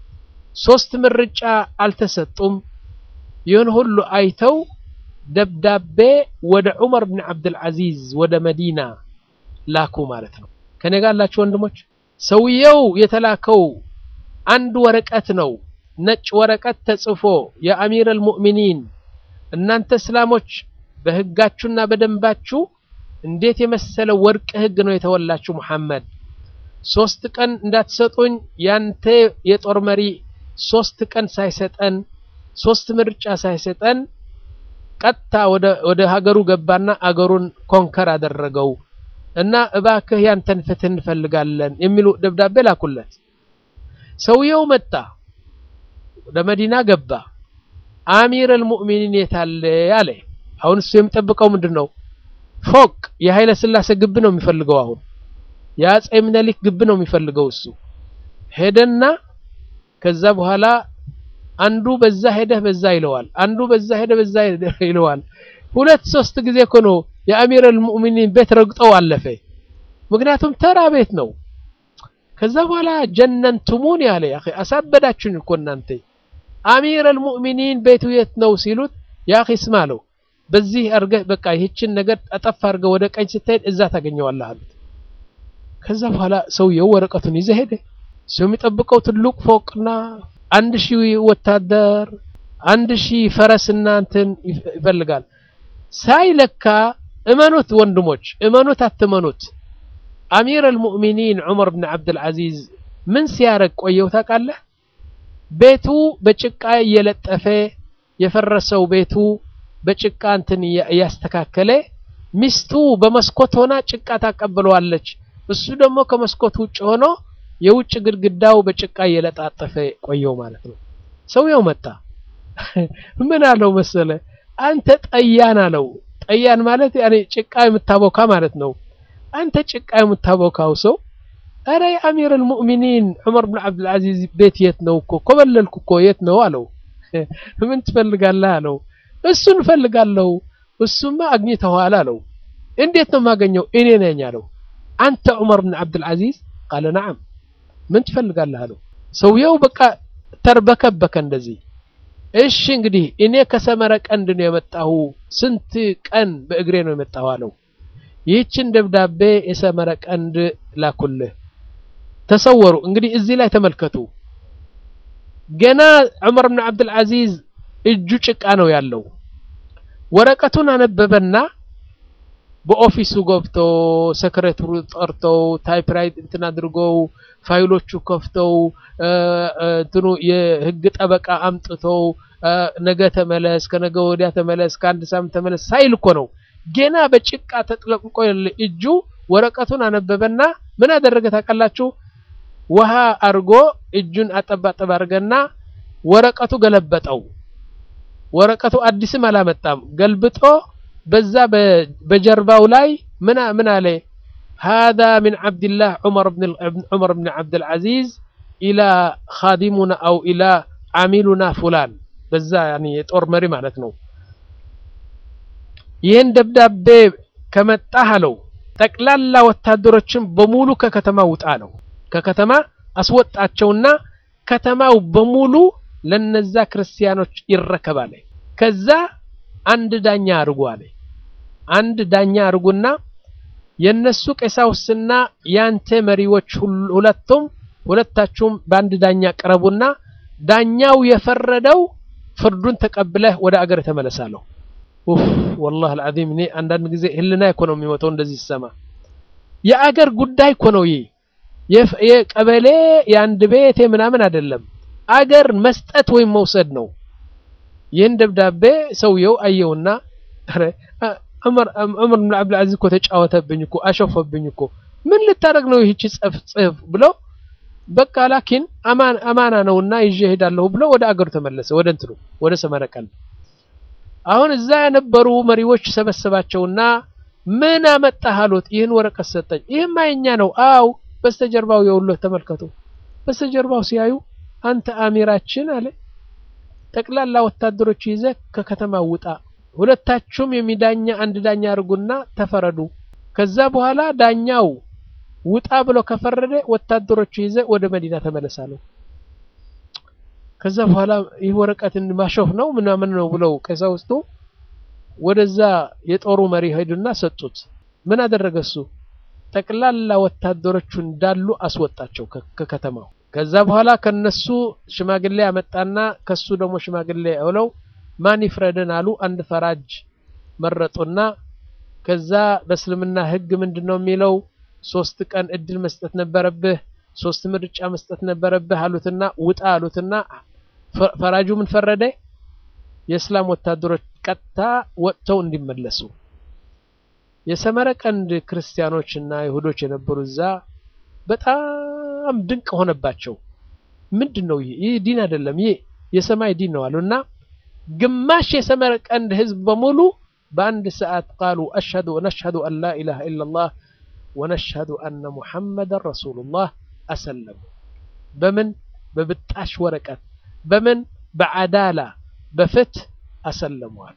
ሶስት ምርጫ አልተሰጡም። ይህን ሁሉ አይተው ደብዳቤ ወደ ዑመር ብን አብድልዓዚዝ ወደ መዲና ላኩ ማለት ነው። ከኔ ጋር ያላችሁ ወንድሞች ሰውየው የተላከው አንድ ወረቀት ነው። ነጭ ወረቀት ተጽፎ የአሚር አልሙእሚኒን እናንተ እስላሞች በህጋችሁና በደንባችሁ እንዴት የመሰለ ወርቅ ህግ ነው የተወላችሁ ሙሐመድ። ሶስት ቀን እንዳትሰጡኝ ያንተ የጦር መሪ ሶስት ቀን ሳይሰጠን ሶስት ምርጫ ሳይሰጠን ቀጥታ ወደ ሀገሩ ገባና አገሩን ኮንከር አደረገው እና እባክህ ያንተን ፍትህ እንፈልጋለን የሚሉ ደብዳቤ ላኩለት። ሰውየው መጣ፣ ወደ መዲና ገባ። አሚር አልሙእሚኒን የታለ ያለ። አሁን እሱ የሚጠብቀው ምንድን ነው? ፎቅ የኃይለ ሥላሴ ግብ ነው የሚፈልገው። አሁን የአጼ ምኒልክ ግብ ነው የሚፈልገው እሱ። ሄደና ከዛ በኋላ አንዱ በዛ ሄደህ በዛ ይለዋል፣ አንዱ በዛ ሄደህ በዛ ይለዋል። ሁለት ሶስት ጊዜ እኮ ነው የአሚር አልሙእሚኒን ቤት ረግጠው አለፈ። ምክንያቱም ተራ ቤት ነው። ከዛ በኋላ ጀነንቱሙን ያለ ያ አሳበዳችሁኝ እኮ እናንተ አሚር አልሙእሚኒን ቤቱ የት ነው ሲሉት ያ ስማ አለው በዚህ አርገህ በቃ ይህችን ነገር አጠፍ አድርገህ ወደ ቀኝ ስትሄድ እዛ ታገኘዋለህ አሉት። ከዛ በኋላ ሰውየው ወረቀቱን ይዘህ ሄደ። ሰው የሚጠብቀው ትልቅ ፎቅና አንድ ሺህ ወታደር አንድ ሺህ ፈረስና እንትን ይፈልጋል። ሳይለካ እመኑት ወንድሞች፣ እመኑት አትመኑት፣ አሚር አልሙእሚኒን ዑመር ብን አብድልዓዚዝ ምን ሲያረግ ቆየው ታውቃለህ? ቤቱ በጭቃ እየለጠፈ የፈረሰው ቤቱ በጭቃ እንትን እያስተካከለ ሚስቱ በመስኮት ሆና ጭቃ ታቀብለዋለች። እሱ ደግሞ ከመስኮት ውጭ ሆኖ የውጭ ግድግዳው በጭቃ እየለጣጠፈ ቆየው ማለት ነው። ሰውየው መጣ። ምን አለው መሰለ? አንተ ጠያን አለው። ጠያን ማለት ያኔ ጭቃ የምታቦካ ማለት ነው። አንተ ጭቃ የምታቦካው ሰው አረ የአሚር አልሙእሚኒን ዑመር ብን አብድልዓዚዝ ቤት የት ነው እኮ ኮበለልኩ እኮ የት ነው አለው። ምን ትፈልጋለህ አለው። እሱን እፈልጋለሁ። እሱማ አግኝተዋል አለው። እንዴት ነው የማገኘው? እኔ ነኝ አለው። አንተ ዑመር ብን አብድልዓዚዝ ቃለ ነዓም። ምን ትፈልጋለህ አለው። ሰውየው በቃ ተርበከበከ እንደዚህ። እሺ እንግዲህ እኔ ከሰመረ ቀንድ ነው የመጣሁ፣ ስንት ቀን በእግሬ ነው የመጣሁ አለው። ይህችን ደብዳቤ የሰመረ ቀንድ ላኩልህ። ተሰወሩ እንግዲህ እዚህ ላይ ተመልከቱ። ገና ዑመር ብን አብድልዓዚዝ እጁ ጭቃ ነው ያለው። ወረቀቱን አነበበና በኦፊሱ ገብተው ሰክሬተሩ ጠርተው ታይፕራይት እንትን አድርገው ፋይሎቹ ከፍተው እንትኑ የህግ ጠበቃ አምጥተው ነገ ተመለስ፣ ከነገ ወዲያ ተመለስ፣ ከአንድ ሳምንት ተመለስ ሳይል እኮ ነው። ገና በጭቃ ተጥለቅቆ እጁ ወረቀቱን አነበበና ምን አደረገ ታውቃላችሁ? ውሃ አድርጎ እጁን አጠባጠብ አድርገና ወረቀቱ ገለበጠው። ወረቀቱ አዲስም አላመጣም። ገልብጦ በዛ በጀርባው ላይ ምን ምን አለ هذا من عبد الله عمر بن عمر بن عبد العزيز إلى خادمنا أو إلى عاملنا فلان በዛ ያኒ የጦር መሪ ማለት ነው። ይህን ደብዳቤ ከመጣህ አለው ጠቅላላ ወታደሮችን በሙሉ ከከተማ ውጣ ነው። ከከተማ አስወጣቸውና ከተማው በሙሉ ለነዛ ክርስቲያኖች ይረከባል። ከዛ አንድ ዳኛ አድርጉ አለ። አንድ ዳኛ አድርጉና የነሱ ቀሳውስትና ያንተ መሪዎች ሁለቱም ሁለታችሁም በአንድ ዳኛ ቀረቡና ዳኛው የፈረደው ፍርዱን ተቀብለህ ወደ አገር ተመለሳለሁ። ኡፍ ወላሂ አልዓዚም እኔ አንዳንድ ጊዜ ህልና እኮ ነው የሚሞተው እንደዚህ ሲሰማ። የአገር ጉዳይ እኮ ነው ይህ የቀበሌ የአንድ ቤት ምናምን አይደለም። አገር መስጠት ወይም መውሰድ ነው። ይህን ደብዳቤ ሰውየው አየውና ዑመር ብን አብዱልዓዚዝ እኮ ተጫወተብኝ እኮ አሸፈብኝ እኮ ምን ልታደርግ ነው ይህቺ ጽፍ ጽፍ ብሎ በቃ ላኪን አማና ነውና ይዤ እሄዳለሁ ብሎ ወደ አገሩ ተመለሰ። ወደ እንትኑ ወደ ሰመረቀል። አሁን እዛ የነበሩ መሪዎች ሰበሰባቸውና ምን አመጣህ አሉት። ይህን ወረቀት ሰጠኝ። ይህማ የኛ ነው። አው በስተጀርባው የውሎህ ተመልከቱ። በስተጀርባው ሲያዩ አንተ አሚራችን አለ ጠቅላላ ወታደሮች ይዘህ ከከተማ ውጣ፣ ሁለታችሁም የሚዳኛ አንድ ዳኛ አድርጉና ተፈረዱ። ከዛ በኋላ ዳኛው ውጣ ብሎ ከፈረደ ወታደሮቹ ይዘህ ወደ መዲና ተመለሳለሁ። ከዛ በኋላ ይህ ወረቀትን ማሾፍ ነው ምናምን ነው ብለው ቀሳውስቱ ወደዛ የጦሩ መሪ ሄዱና ሰጡት። ምን አደረገ እሱ? ጠቅላላ ወታደሮቹ እንዳሉ አስወጣቸው ከከተማው። ከዛ በኋላ ከነሱ ሽማግሌ ያመጣና ከሱ ደግሞ ሽማግሌ ብለው ማን ይፍረደን አሉ። አንድ ፈራጅ መረጡና ከዛ በእስልምና ሕግ ምንድን ነው የሚለው ሶስት ቀን እድል መስጠት ነበረብህ፣ ሶስት ምርጫ መስጠት ነበረብህ አሉትና ውጣ አሉትና ፈራጁ ምን ፈረደ? የእስላም ወታደሮች ቀጥታ ወጥተው እንዲመለሱ። የሰመረቀንድ ክርስቲያኖችና ይሁዶች የነበሩ እዛ በጣም ድንቅ ሆነባቸው። ምንድን ነው ይህ? ይህ ዲን አይደለም፣ ይህ የሰማይ ዲን ነው አሉና ግማሽ የሰመረቀንድ ህዝብ በሙሉ በአንድ ሰዓት ቃሉ አሽሀዱ ነሽሀዱ አን ላ ኢላሃ ኢለላህ ወነሽሀዱ አነ ሙሐመደን ረሱሉላህ አሰለሙ። በምን በብጣሽ ወረቀት በምን በዓዳላ በፍትህ አሰለሙ አሉ።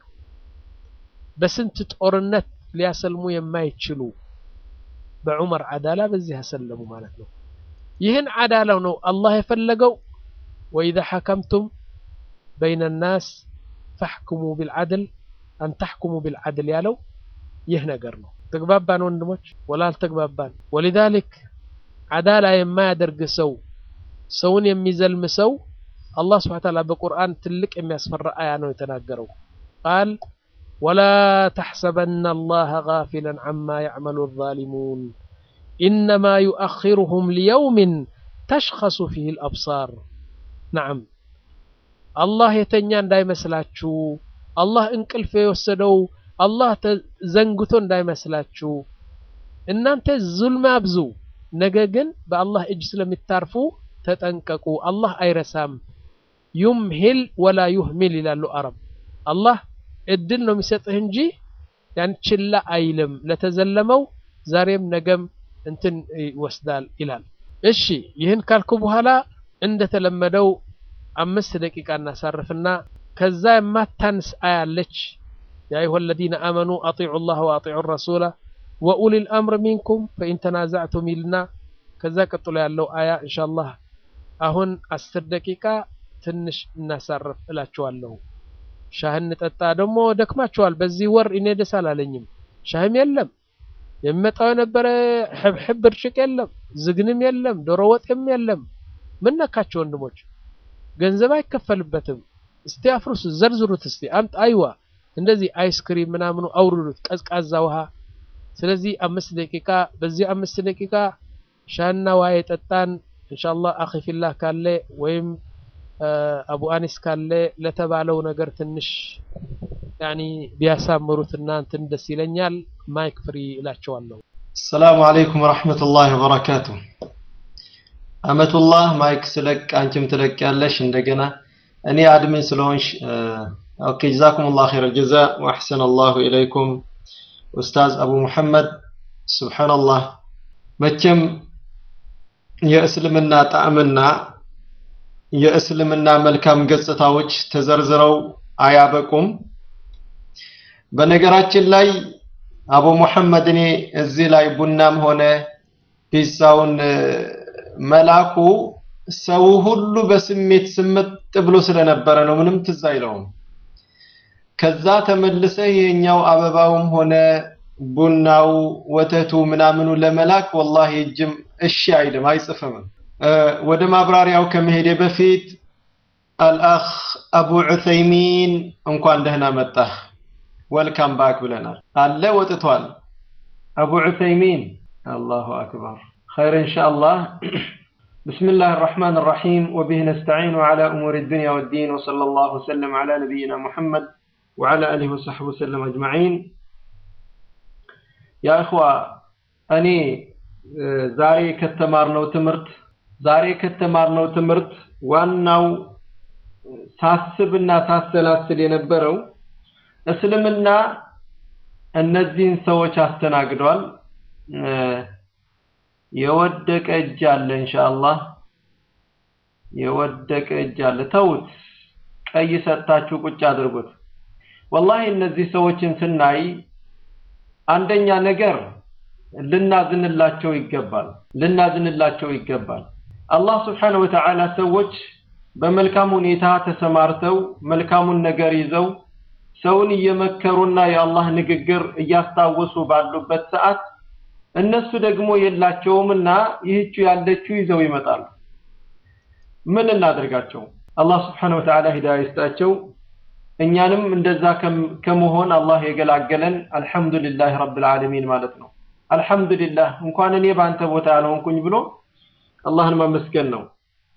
በስንት ጦርነት ሊያሰልሙ የማይችሉ በዑመር ዓዳላ በዚህ አሰለሙ ማለት ነው። ይህን ዓዳላው ነው አላህ የፈለገው። ወኢዛ ሐከምቱም በይነ ናስ ፈሕኩሙ ቢልዓድል አን ተሕኩሙ ቢልዓድል ያለው ይህ ነገር ነው። ተግባባን ወንድሞች? ወላ አልተግባባን? ወሊዛሊክ ዓዳላ የማያደርግ ሰው ሰውን የሚዘልም ሰው አላህ ስብሐ ወተዓላ በቁርአን ትልቅ የሚያስፈራ አያ ነው የተናገረው። ቃል ወላ ተሕሰበና አላህ ጋፊለን ዐማ ያዕመሉ ዛሊሙን ኢነማ ዩአኺሩሁም ሊየውሚን ተሽኸሱ ፊህ ልአብሳር። ነዓም አላህ የተኛ እንዳይመስላችሁ፣ አላህ እንቅልፍ የወሰደው አላህ ዘንግቶ እንዳይመስላችሁ። እናንተ ዙልም አብዙ፣ ነገ ግን በአላህ እጅ ስለሚታርፉ ተጠንቀቁ። አላህ አይረሳም። ዩምሂል ወላ ዩህሚል ይላሉ አረብ። አላህ እድል ነው የሚሰጥህ እንጂ ያን ችላ አይልም። ለተዘለመው ዛሬም ነገም እንትን ይወስዳል ይላል። እሺ ይህን ካልኩ በኋላ እንደተለመደው አምስት ደቂቃ እናሳርፍና ከዛ የማታንስ አያለች ያ አዩሀ አለዚነ አመኑ አጢዑ ላህ ወአጢዑ ረሱላ ወኡሊል አምር ሚንኩም ፈኢን ተናዛዕቱም ይልና ከዛ ቀጥሎ ያለው አያ ኢንሻአላህ አሁን አስር ደቂቃ ትንሽ እናሳርፍ እላችኋለሁ። ሻህ እንጠጣ። ደግሞ ደክማችኋል። በዚህ ወር እኔ ደስ አላለኝም። ሻህም የለም የሚመጣው የነበረ ሕብሕብ ብርጭቅ የለም፣ ዝግንም የለም፣ ዶሮ ወጥም የለም። ምን ነካቸው ወንድሞች? ገንዘብ አይከፈልበትም። እስቲ አፍርሱ፣ ዘርዝሩት እስቲ አምጥ። አይዋ እንደዚህ አይስክሪም ምናምኑ አውርዱት፣ ቀዝቃዛ ውሃ ስለዚህ አምስት ደቂቃ በዚህ አምስት ደቂቃ ሻና ውሃ የጠጣን ኢንሻአላህ አኺ ፊላህ ካለ ወይም አቡ አኒስ ካለ ለተባለው ነገር ትንሽ ያኒ ቢያሳምሩትና እንትን ደስ ይለኛል። ማይክ ፍሪ እላቸዋለሁ። ሰላሙ አለይኩም ወራህመቱላሂ ወበረካቱ። አመቱላህ ማይክ ስለቅ አንቺም ትለቅ ያለሽ እንደገና እኔ አድሚን ስለሆንሽ ኦኬ ጀዛኩሙላህ ኸይረል ጀዛ ወአሕሰነ አላሁ ኢለይኩም ኡስታዝ አቡ ሙሐመድ ሱብሃንአላህ መቼም የእስልምና ጣዕምና የእስልምና መልካም ገጽታዎች ተዘርዝረው አያበቁም። በነገራችን ላይ አቡ ሙሐመድ እኔ እዚህ ላይ ቡናም ሆነ ፒዛውን መላኩ ሰው ሁሉ በስሜት ስምጥ ብሎ ስለነበረ ነው፣ ምንም ትዝ አይለውም። ከዛ ተመልሰህ የኛው አበባውም ሆነ ቡናው ወተቱ ምናምኑ ለመላክ ወላሂ እጅም እሺ አይልም አይጽፍም። ወደ ማብራሪያው ከመሄዴ በፊት አልአኽ አቡ ዑሰይሚን እንኳን ደህና መጣህ ወልካም ባክ ብለናል። አለ ወጥቷል። አቡ ዑሰይሚን አላሁ አክበር ኸይር ኢንሻአላህ بسم الله الرحمن الرحيم وبه نستعين على أمور الدنيا والدين وصلى الله وسلم على نبينا محمد وعلى آله وصحبه وسلم أجمعين يا إخوة أني ዛሬ ከተማርነው ትምህርት ዛሬ ከተማርነው ትምህርት ዋናው ሳስብና ሳሰላስል የነበረው እስልምና እነዚህን ሰዎች አስተናግዷል። የወደቀ እጅ አለ ኢንሻአላህ የወደቀ እጅ አለ። ተውት፣ ቀይ ሰጥታችሁ ቁጭ አድርጉት። ወላሂ እነዚህ ሰዎችን ስናይ አንደኛ ነገር ልናዝንላቸው ይገባል። ልናዝንላቸው ይገባል። አላህ ስብሓነሁ ወተዓላ ሰዎች በመልካም ሁኔታ ተሰማርተው መልካሙን ነገር ይዘው ሰውን እየመከሩና የአላህ ንግግር እያስታወሱ ባሉበት ሰዓት እነሱ ደግሞ የላቸውምና ይህቹ ያለችው ይዘው ይመጣሉ። ምን እናደርጋቸው? አላህ ስብሓነሁ ወተዓላ ሂዳያ ይስጣቸው። እኛንም እንደዛ ከመሆን አላህ የገላገለን አልሐምዱሊላህ ረብል ዓለሚን ማለት ነው። አልሐምዱሊላህ እንኳን እኔ በአንተ ቦታ ያልሆንኩኝ ብሎ አላህን ማመስገን ነው።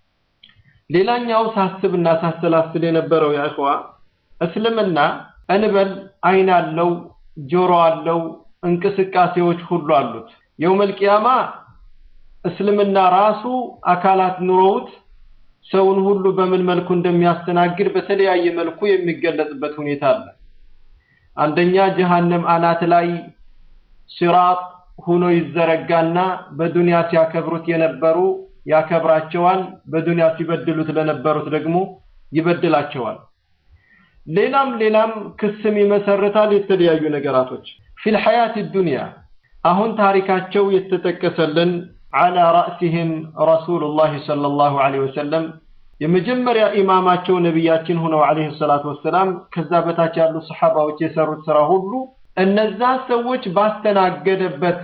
ሌላኛው ሳስብና ሳሰላስል የነበረው ያ እኽዋ እስልምና እንበል አይን አለው፣ ጆሮ አለው፣ እንቅስቃሴዎች ሁሉ አሉት። የውመል ቂያማ እስልምና ራሱ አካላት ኑሮውት ሰውን ሁሉ በምን መልኩ እንደሚያስተናግድ በተለያየ መልኩ የሚገለጽበት ሁኔታ አለ። አንደኛ ጀሃነም አናት ላይ ሲራጥ ሆኖ ይዘረጋና በዱንያ ሲያከብሩት የነበሩ ያከብራቸዋል፣ በዱንያ ሲበድሉት ለነበሩት ደግሞ ይበድላቸዋል። ሌላም ሌላም ክስም ይመሰርታል። የተለያዩ ነገራቶች ፊል ሐያት ዱንያ አሁን ታሪካቸው የተጠቀሰልን አላ ራእሲህም ረሱሉላህ ሰለላሁ ዐለይሂ ወሰለም የመጀመሪያ ኢማማቸው ነቢያችን ሆነው ዐለይሂ ሰላቱ ወሰላም ከዛ በታች ያሉ ሰሓባዎች የሰሩት ስራ ሁሉ እነዛ ሰዎች ባስተናገደበት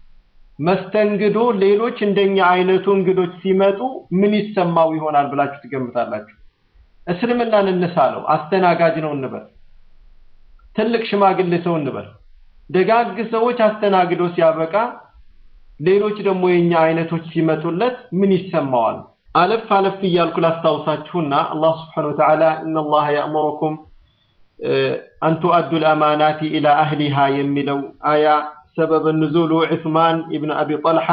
መስተንግዶ ሌሎች እንደኛ አይነቱ እንግዶች ሲመጡ ምን ይሰማው ይሆናል ብላችሁ ትገምታላችሁ? እስልምናን እንሳለው፣ አስተናጋጅ ነው እንበል፣ ትልቅ ሽማግሌ ሰው እንበል። ደጋግ ሰዎች አስተናግዶ ሲያበቃ ሌሎች ደግሞ የኛ አይነቶች ሲመጡለት ምን ይሰማዋል? አለፍ አለፍ እያልኩ ላስታውሳችሁና አላህ ስብሓነሁ ወተዓላ ኢነላህ ያእሙሩኩም አን ቱአዱ ልአማናቲ ኢላ አህሊሃ የሚለው አያ ሰበብ ንዙሉ ዑስማን ኢብን አቢ ጠልሓ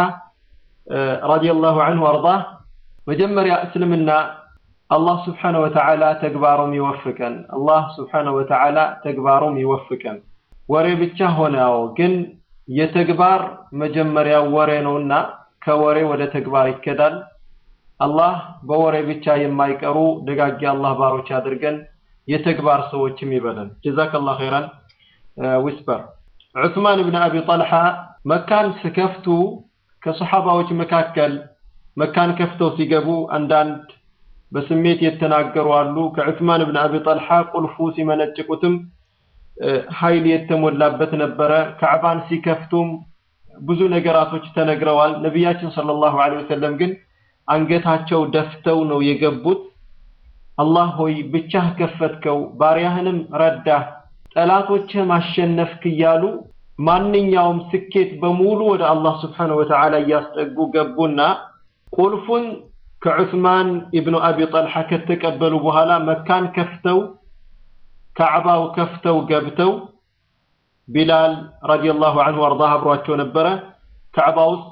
ረዲየላሁ ዐንሁ አርዳህ መጀመሪያ እስልምና አላህ ስብሓነሁ ወተዓላ ተግባሩም ይወፍቀን። አላህ ስብሓነሁ ወተዓላ ተግባሩም ይወፍቀን። ወሬ ብቻ ሆነ አዎ፣ ግን የተግባር መጀመሪያው ወሬ ነውና ከወሬ ወደ ተግባር ይከዳል። አላህ በወሬ ብቻ የማይቀሩ ደጋጊ አላህ ባሮች አድርገን የተግባር ሰዎችም ይበለን። ጀዛከላሁ ኸይራን ዊስፐር ዑስማን ብን አቢ ጠልሓ መካን ስከፍቱ ከሰሓባዎች መካከል መካን ከፍተው ሲገቡ አንዳንድ በስሜት የተናገሩ አሉ። ከዑስማን ብን አቢ ጠልሓ ቁልፉ ሲመነጭቁትም ኃይል የተሞላበት ነበረ። ካዕባን ሲከፍቱም ብዙ ነገራቶች ተነግረዋል። ነቢያችን ሰለላሁ ዐለይሂ ወሰለም ግን አንገታቸው ደፍተው ነው የገቡት። አላህ ሆይ ብቻህ ከፈትከው፣ ባሪያህንም ረዳህ፣ ጠላቶችህም አሸነፍክ እያሉ ማንኛውም ስኬት በሙሉ ወደ አላህ ስብሓነሁ ወተዓላ እያስጠጉ ገቡና ቁልፉን ከዑስማን ኢብኑ አቢ ጠልሓ ከተቀበሉ በኋላ መካን ከፍተው ካዕባው ከፍተው ገብተው ቢላል ረዲየላሁ ዐንሁ ወአርዳህ አብሯቸው ነበረ። ካዕባ ውስጥ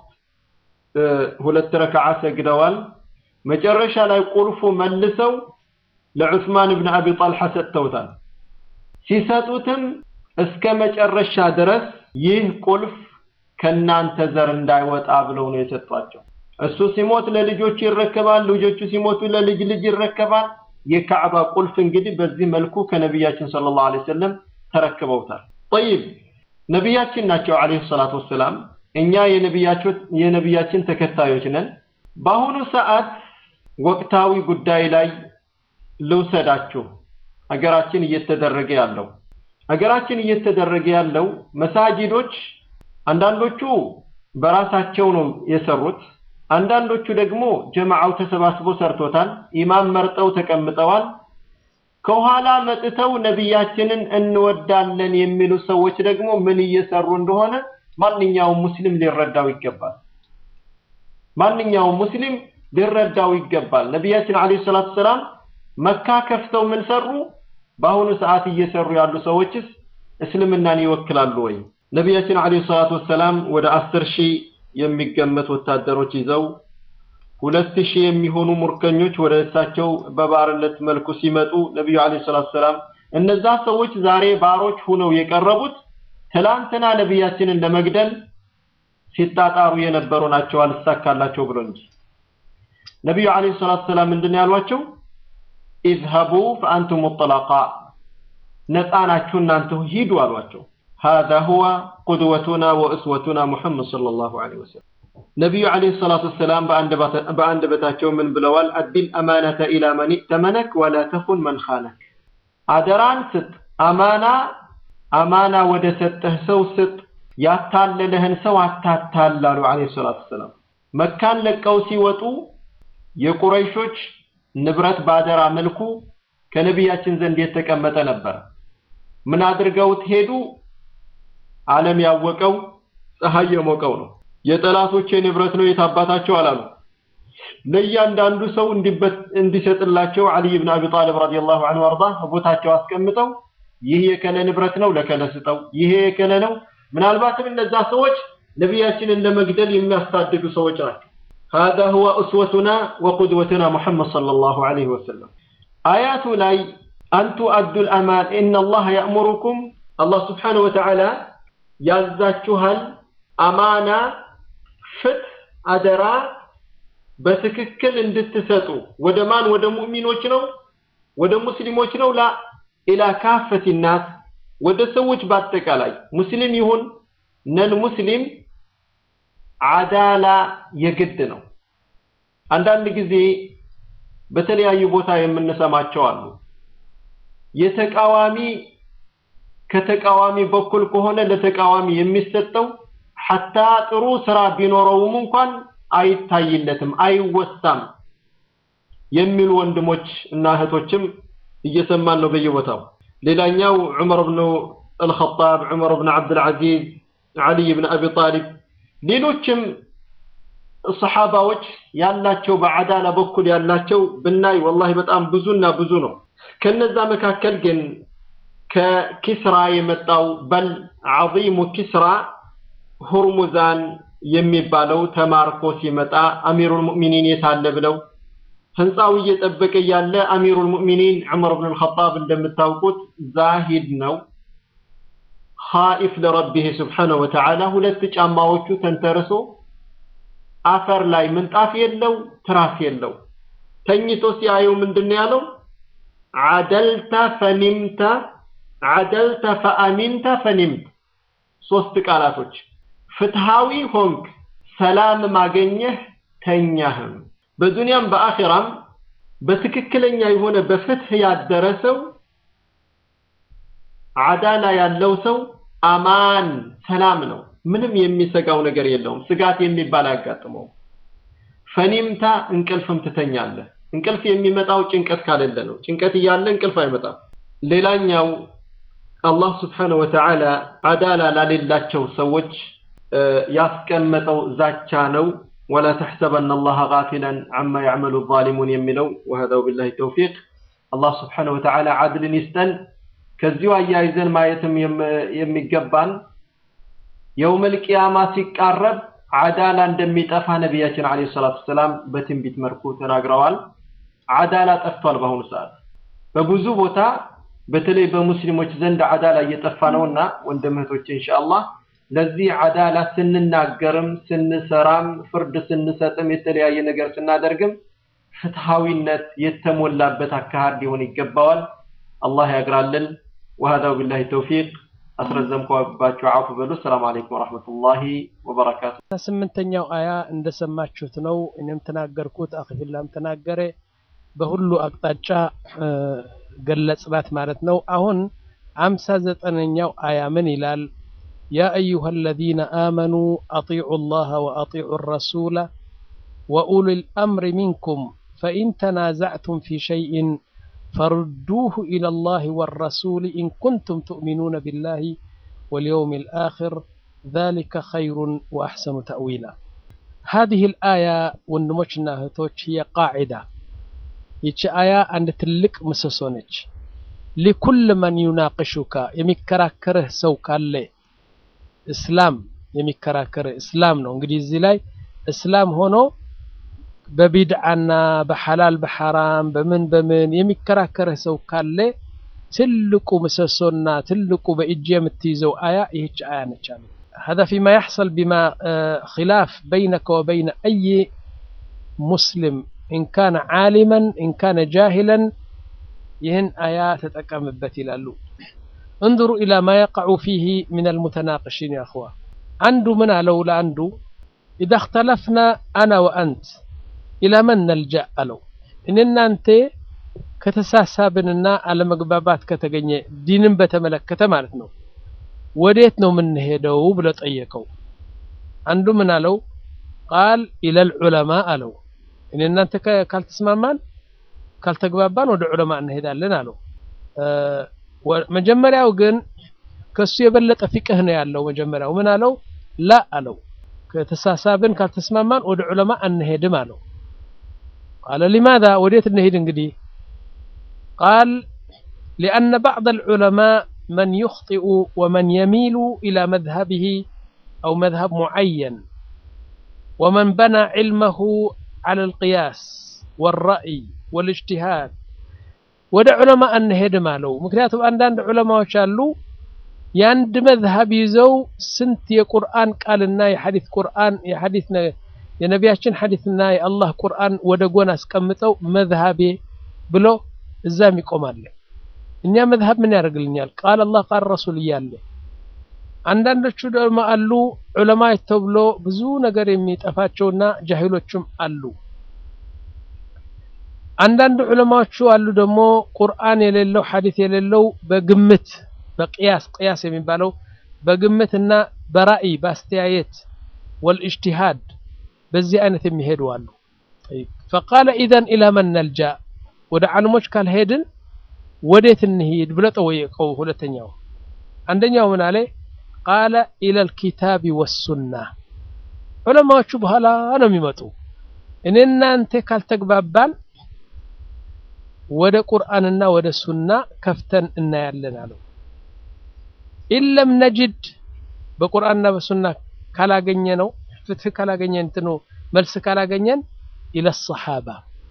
ሁለት ረክዓ ሰግደዋል። መጨረሻ ላይ ቁልፉ መልሰው ለዑስማን ኢብኑ አቢ ጠልሓ ሰጥተውታል። ሲሰጡትም እስከ መጨረሻ ድረስ ይህ ቁልፍ ከናንተ ዘር እንዳይወጣ ብለው ነው የሰጧቸው። እሱ ሲሞት ለልጆቹ ይረከባል፣ ልጆቹ ሲሞቱ ለልጅ ልጅ ይረከባል። የካዕባ ቁልፍ እንግዲህ በዚህ መልኩ ከነቢያችን ሰለላሁ ዐለይሂ ወሰለም ተረክበውታል። ጠይብ ነቢያችን ናቸው ዐለይሂ ሰላቱ ወሰላም። እኛ የነቢያችን ተከታዮች ነን። በአሁኑ ሰዓት ወቅታዊ ጉዳይ ላይ ልውሰዳችሁ። ሀገራችን እየተደረገ ያለው ሀገራችን እየተደረገ ያለው መሳጅዶች አንዳንዶቹ በራሳቸው ነው የሰሩት፣ አንዳንዶቹ ደግሞ ጀማዓው ተሰባስቦ ሰርቶታል። ኢማም መርጠው ተቀምጠዋል። ከኋላ መጥተው ነቢያችንን እንወዳለን የሚሉ ሰዎች ደግሞ ምን እየሰሩ እንደሆነ ማንኛውም ሙስሊም ሊረዳው ይገባል። ማንኛውም ሙስሊም ሊረዳው ይገባል። ነቢያችን አለይሂ ሰላቱ ሰላም መካ ከፍተው ምን ሰሩ? በአሁኑ ሰዓት እየሰሩ ያሉ ሰዎችስ እስልምናን ይወክላሉ ወይ? ነቢያችን አለይሂ ሰላቱ ወሰላም ወደ አስር ሺህ የሚገመት ወታደሮች ይዘው ሁለት ሺህ የሚሆኑ ሙርከኞች ወደ እሳቸው በባርነት መልኩ ሲመጡ ነቢዩ አለይሂ ሰላቱ ሰላም እነዛ ሰዎች ዛሬ ባሮች ሁነው የቀረቡት ትላንትና ነቢያችንን ለመግደል ሲጣጣሩ የነበሩ ናቸው አልሳካላቸው ብሎ እንጂ ነቢዩ አለይሂ ሰላቱ ሰላም ምንድን ያሏቸው? ኢዝሀቡ ፈአንቱም ጠላቃ ነፃ ናችሁ እናንተ ሂዱ አሏቸው። هذا هو قدوتنا وأسوتنا محمد صلى الله عليه وسلم ነቢዩ አለይሂ ሰላቱ ወሰላም በአንደበታቸው ምን ብለዋል? አዲል አማነተ ኢላ መን ኢተመነክ ወላ ተኹን መን ኻነክ። አደራን ስጥ፣ አማና አማና ወደ ሰጠህ ሰው ስጥ፣ ያታለለህን ሰው አታታል አሉ አለይሂ ሰላቱ ወሰላም። መካን ለቀው ሲወጡ የቁረይሾች ንብረት ባደራ መልኩ ከነቢያችን ዘንድ የተቀመጠ ነበር። ምን አድርገውት ሄዱ? ዓለም ያወቀው ፀሐይ የሞቀው ነው። የጠላቶቼ ንብረት ነው የታባታቸው አላሉ። ለእያንዳንዱ ሰው እንዲሰጥላቸው አልይ ብን አቢ ጣሊብ ረዲየላሁ ዐንሁ አርዳ ቦታቸው አስቀምጠው ይህ የከለ ንብረት ነው ለከለ ስጠው፣ ይሄ የከለ ነው። ምናልባትም እነዛ ሰዎች ነቢያችንን ለመግደል የሚያሳድዱ ሰዎች ናቸው። هذا هو أسوتنا وقدوتنا محمد صلى الله عليه وسلم آيات لاي أن تؤدوا الأمان إن الله يأمركم الله سبحانه وتعالى يزاكوها أمانة ፍትህ አደራ በትክክል እንድትሰጡ ወደ ማን ወደ ሙእሚኖች ነው ወደ ሙስሊሞች ነው ላ ኢላ ካፈት ናስ ወደ ሰዎች በአጠቃላይ ሙስሊም ይሁን ነን ሙስሊም አዳላ የግድ ነው አንዳንድ ጊዜ በተለያዩ ቦታ የምንሰማቸው አሉ የተቃዋሚ ከተቃዋሚ በኩል ከሆነ ለተቃዋሚ የሚሰጠው ሐታ ጥሩ ስራ ቢኖረውም እንኳን አይታይለትም፣ አይወሳም የሚሉ ወንድሞች እና እህቶችም እየሰማን ነው በየቦታው። ሌላኛው ዑመር ብኑ አልኸጣብ፣ ዑመር ብን ዓብድልዓዚዝ፣ ዓሊይ ብን አቢ ጣሊብ፣ ሌሎችም ሰሓባዎች ያላቸው በዓዳላ በኩል ያላቸው ብናይ ወላሂ በጣም ብዙና ብዙ ነው። ከነዛ መካከል ግን ከኪስራ የመጣው በል ዓዚሙ ኪስራ ሁርሙዛን የሚባለው ተማርኮ ሲመጣ አሚሩል ሙእሚኒን የት አለ ብለው ህንፃው እየጠበቀ ያለ አሚሩል ሙእሚኒን ዑመር ብን አልኸጣብ እንደምታውቁት ዛሂድ ነው። ኻኢፍ ለረቢህ ስብሓነሁ ወተዓላ ሁለት ጫማዎቹ ተንተርሶ አፈር ላይ ምንጣፍ የለው ትራስ የለው ተኝቶ ሲያየው ምንድን ነው ያለው? ዓደልተ ፈኒምተ ዓደልተ ፈአሚንተ ፈኒምት ሶስት ቃላቶች ፍትሃዊ ሆንክ፣ ሰላም ማገኘህ፣ ተኛህም። በዱንያም በአኺራም በትክክለኛ የሆነ በፍትህ ያደረ ሰው አዳላ ያለው ሰው አማን ሰላም ነው። ምንም የሚሰጋው ነገር የለውም። ስጋት የሚባል አያጋጥመውም። ፈኒምታ እንቅልፍም ትተኛለህ። እንቅልፍ የሚመጣው ጭንቀት ካሌለ ነው። ጭንቀት እያለ እንቅልፍ አይመጣም። ሌላኛው አላህ ስብሓነሁ ወተዓላ አዳላ ላሌላቸው ሰዎች ያስቀመጠው ዛቻ ነው። ወላ ተሕሰበነ አላህ ጋፊለን ዐማ ያዕመሉ ዛሊሙን የሚለው ወሀዛ ወቢላሂ ተውፊቅ። አላህ ስብሓነሁ ወተዓላ ዓድልን ይስጠን። ከዚሁ አያይዘን ማየትም የሚገባን የውመል ቂያማ ሲቃረብ አዳላ እንደሚጠፋ ነቢያችን ዓለይሂ ሰላቱ ወሰላም በትንቢት መልኩ ተናግረዋል። አዳላ ጠፍቷል። በአሁኑ ሰዓት በብዙ ቦታ በተለይ በሙስሊሞች ዘንድ አዳላ እየጠፋ ነውና ወንድም እህቶቼ ኢንሻአላህ ለዚህ አዳላ ስንናገርም ስንሰራም ፍርድ ስንሰጥም የተለያየ ነገር ስናደርግም ፍትሃዊነት የተሞላበት አካሄድ ሊሆን ይገባዋል። አላህ ያግራልን። وهذا وبالله التوفيق አስረዘምኳባችሁ አፉ በሉ። ሰላም አለይኩም ወራህመቱላሂ ወበረካቱ። ስምንተኛው አያ እንደሰማችሁት ነው። እኔም ተናገርኩት፣ አኺፊላም ተናገረ። በሁሉ አቅጣጫ ገለጽናት ማለት ነው። አሁን አምሳ ዘጠነኛው አያ ምን ይላል? ያ አዩሃ አለዚነ አመኑ አጢዑ ላህ ወአጢዑ ረሱለ ወኡሊ ልአምሪ ሚንኩም ፈኢን ተናዛዕቱም ፊ ሸይእን ፈርዱሁ ኢላ ላህ ወረሱል ኢን ኩንቱም ትእሚኑነ ቢላህ ወልየውም ልአኽር ذلك خير وأحسن تأويلا هذه الآية ወንድሞችና እህቶች هي قاعدة ይቺ አያ አንድ ትልቅ ምሰሶ ነች። ሊኩል መን ዩናቅሹካ የሚከራከርህ ሰው ካለ እስላም የሚከራከርህ እስላም ነው። እንግዲህ እዚህ ላይ እስላም ሆኖ በቢድዓና በሐላል በሐራም በምን በምን የሚከራከርህ ሰው ካለ ትልቁ ምሰሶና ትልቁ በእጅ የምትይዘው አያ ይህች አያ ነች አሉ። هذا فيما يحصل بما خلاف بينك وبين أي مسلم إن كان عالما إن كان جاهلا يهن آيات تتكمبت إلى اللو انظروا إلى ما يقع فيه من المتناقشين يا أخوة عنده من لولا عنده إذا اختلفنا أنا وأنت إلى من نلجأ له إننا أنت ከተሳሳብንና አለመግባባት ከተገኘ ዲንን በተመለከተ ማለት ነው ወዴት ነው የምንሄደው ብሎ ጠየቀው አንዱ ምን አለው ቃል ኢለል ዑለማ አለው እኔ እናንተ ካልተስማማን ካልተግባባን ወደ ዑለማ እንሄዳለን አለው መጀመሪያው ግን ከሱ የበለጠ ፊቅህ ነው ያለው መጀመሪያው ምን አለው ላ አለው ከተሳሳብን ካልተስማማን ወደ ዑለማ አንሄድም አለው ቃለ ሊማذا ወዴት እንሄድ እንግዲህ ቃል لأن بعض العلماء من يخطئ ومن يميل إلى مذهبه أو مذهب معين ومن بنى علمه على القياس والرأي والاجتهاد ወደ ዑለማ አንሄድም አለው ምክንያቱም አንዳንድ ዑለማዎች አሉ የአንድ መዝሀብ ይዘው ስንት የቁርአን ቃልና የሐዲት ቁርአን የሐዲት የነቢያችን ሐዲትና የአላህ ቁርአን ወደ ጎን አስቀምጠው መዝሀቤ ብሎ እዛም ይቆማል እኛ መዝሀብ ምን ያደርግልኛል ቃል አላህ ቃል ረሱል እያለ አንዳንዶቹ ደግሞ አሉ ዑለማ ተብሎ ብዙ ነገር የሚጠፋቸውና ጃሂሎችም አሉ አንዳንድ ዑለማዎቹ አሉ ደግሞ ቁርአን የሌለው ሐዲት የሌለው በግምት በቅያስ ቅያስ የሚባለው በግምትና በራእይ በአስተያየት ወልእጅቲሃድ በዚህ አይነት የሚሄዱ አሉ ፈቃለ ኢዘን ኢላ መን ነልጃ ወደ ዓለሞች ካልሄድን ወዴት እንሂድ ብለ ጠወየቀው ሁለተኛው አንደኛው ምን አለ ቃለ ኢለል ኪታቢ ወሱና ዑለማዎቹ በኋላ ነው የሚመጡ እኔ እናንተ ካልተግባባን ወደ ቁርአንና ወደ ሱና ከፍተን እናያለን አለው ኢለም ነጅድ በቁርአንና በሱና ካላገኘ ነው ፍትህ ካላገኘን እንትኑ መልስ ካላገኘን ኢለ ሰሓባ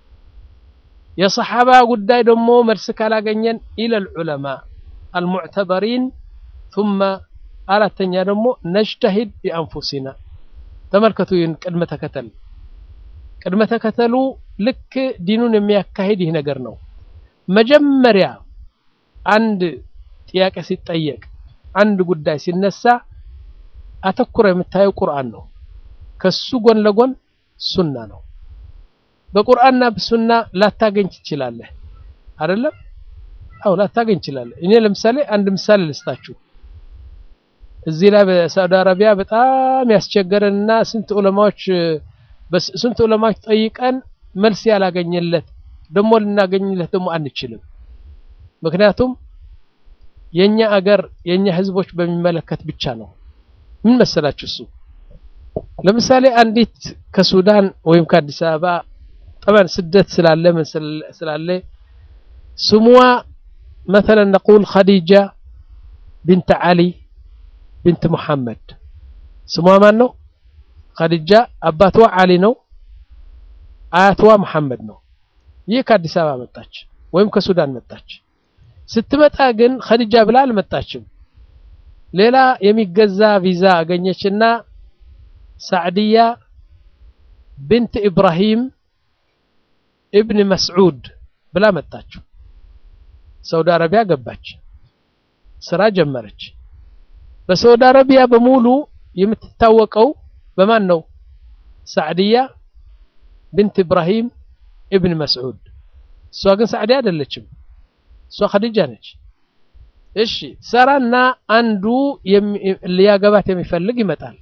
የሰሓባ ጉዳይ ደግሞ መልስ ካላገኘን ኢለል ዑለማ አልሙዕተበሪን ثم አራተኛ ደግሞ ነጅተሂድ ቢአንፉሲና ተመልከቱ ይህን ቅድመ ተከተል ቅድመ ተከተሉ ልክ ዲኑን የሚያካሂድ ይህ ነገር ነው መጀመሪያ አንድ ጥያቄ ሲጠየቅ አንድ ጉዳይ ሲነሳ አተኩረ የምታየው ቁርአን ነው ከሱ ጎን ለጎን ሱና ነው በቁርአንና በሱና ላታገኝ ትችላለህ አይደለም አው ላታገኝ ትችላለህ እኔ ለምሳሌ አንድ ምሳሌ ልስጣችሁ እዚህ ላይ በሳውዲ አረቢያ በጣም ያስቸገረንና ስንት ዑለማዎች ስንት ዑለማዎች ጠይቀን መልስ ያላገኘለት ደግሞ ልናገኝለት ደግሞ አንችልም ምክንያቱም የኛ አገር የኛ ህዝቦች በሚመለከት ብቻ ነው። ምን መሰላችሁ? እሱ ለምሳሌ አንዲት ከሱዳን ወይም ከአዲስ አበባ ጠበን ስደት ስላለ ምን ስላለ ስሟ مثلا نقول خديجة بنت علي بنت محمد ስሟ ማን ነው? خديجة አባቷ አሊ ነው። አያቷ መሐመድ ነው። ይህ ከአዲስ አበባ መጣች ወይም ከሱዳን መጣች። ስትመጣ ግን ኸዲጃ ብላ አልመጣችም። ሌላ የሚገዛ ቪዛ አገኘችና ሳዕድያ ብንት ኢብራሂም ኢብን መስዑድ ብላ መጣችው። ሳውዲ አረቢያ ገባች፣ ስራ ጀመረች። በሳውዲ አረቢያ በሙሉ የምትታወቀው በማን ነው? ሳዕድያ ብንት ኢብራሂም ኢብን መስዑድ። እሷ ግን ሳዕድያ አይደለችም። እሷ ኸዲጃ ነች። እሺ ሰራና አንዱ ሊያገባት የሚፈልግ ይመጣል።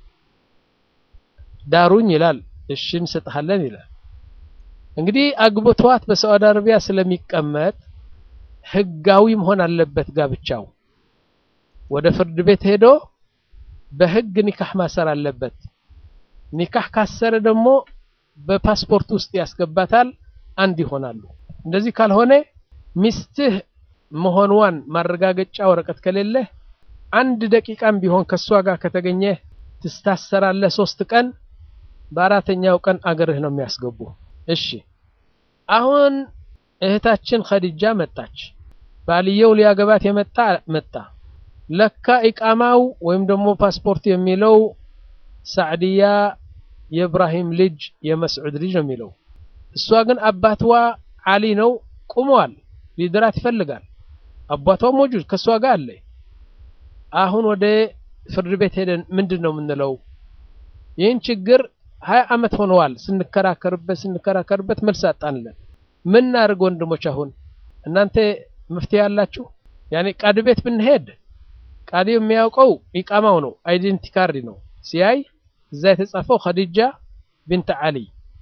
ዳሩኝ ይላል። እሺ እንሰጥሃለን ይላል። እንግዲህ አግብቷት በሳዑዲ አረቢያ ስለሚቀመጥ ህጋዊ መሆን አለበት ጋብቻው። ወደ ፍርድ ቤት ሄዶ በህግ ኒካህ ማሰር አለበት። ኒካህ ካሰረ ደግሞ በፓስፖርት ውስጥ ያስገባታል፣ አንድ ይሆናሉ። እንደዚህ ካልሆነ ሚስትህ መሆንዋን ማረጋገጫ ወረቀት ከሌለህ አንድ ደቂቃም ቢሆን ከሷ ጋር ከተገኘህ ትስታሰራለህ ሶስት ቀን። በአራተኛው ቀን አገርህ ነው የሚያስገቡ። እሺ አሁን እህታችን ኸዲጃ መጣች። ባልየው ሊያገባት የመጣ መጣ። ለካ ኢቃማው ወይም ደግሞ ፓስፖርት የሚለው ሳዕድያ የኢብራሂም ልጅ የመስዑድ ልጅ ነው የሚለው። እሷ ግን አባትዋ አሊ ነው፣ ቁመዋል። ሊድራት ይፈልጋል። አባቷ ሞጁድ ከእሷ ጋር አለ። አሁን ወደ ፍርድ ቤት ሄደን ምንድን ነው የምንለው? ይህን ችግር ሀያ ዓመት ሆነዋል ስንከራከርበት ስንከራከርበት መልስ አጣንለን። ምን እናድርግ ወንድሞች? አሁን እናንተ መፍትሄ ያላችሁ? ያኔ ቃዲ ቤት ብንሄድ ቃዲ የሚያውቀው ኢቃማው ነው፣ አይዴንቲ ካርድ ነው። ሲያይ እዛ የተጻፈው ኸዲጃ ቢንት አሊ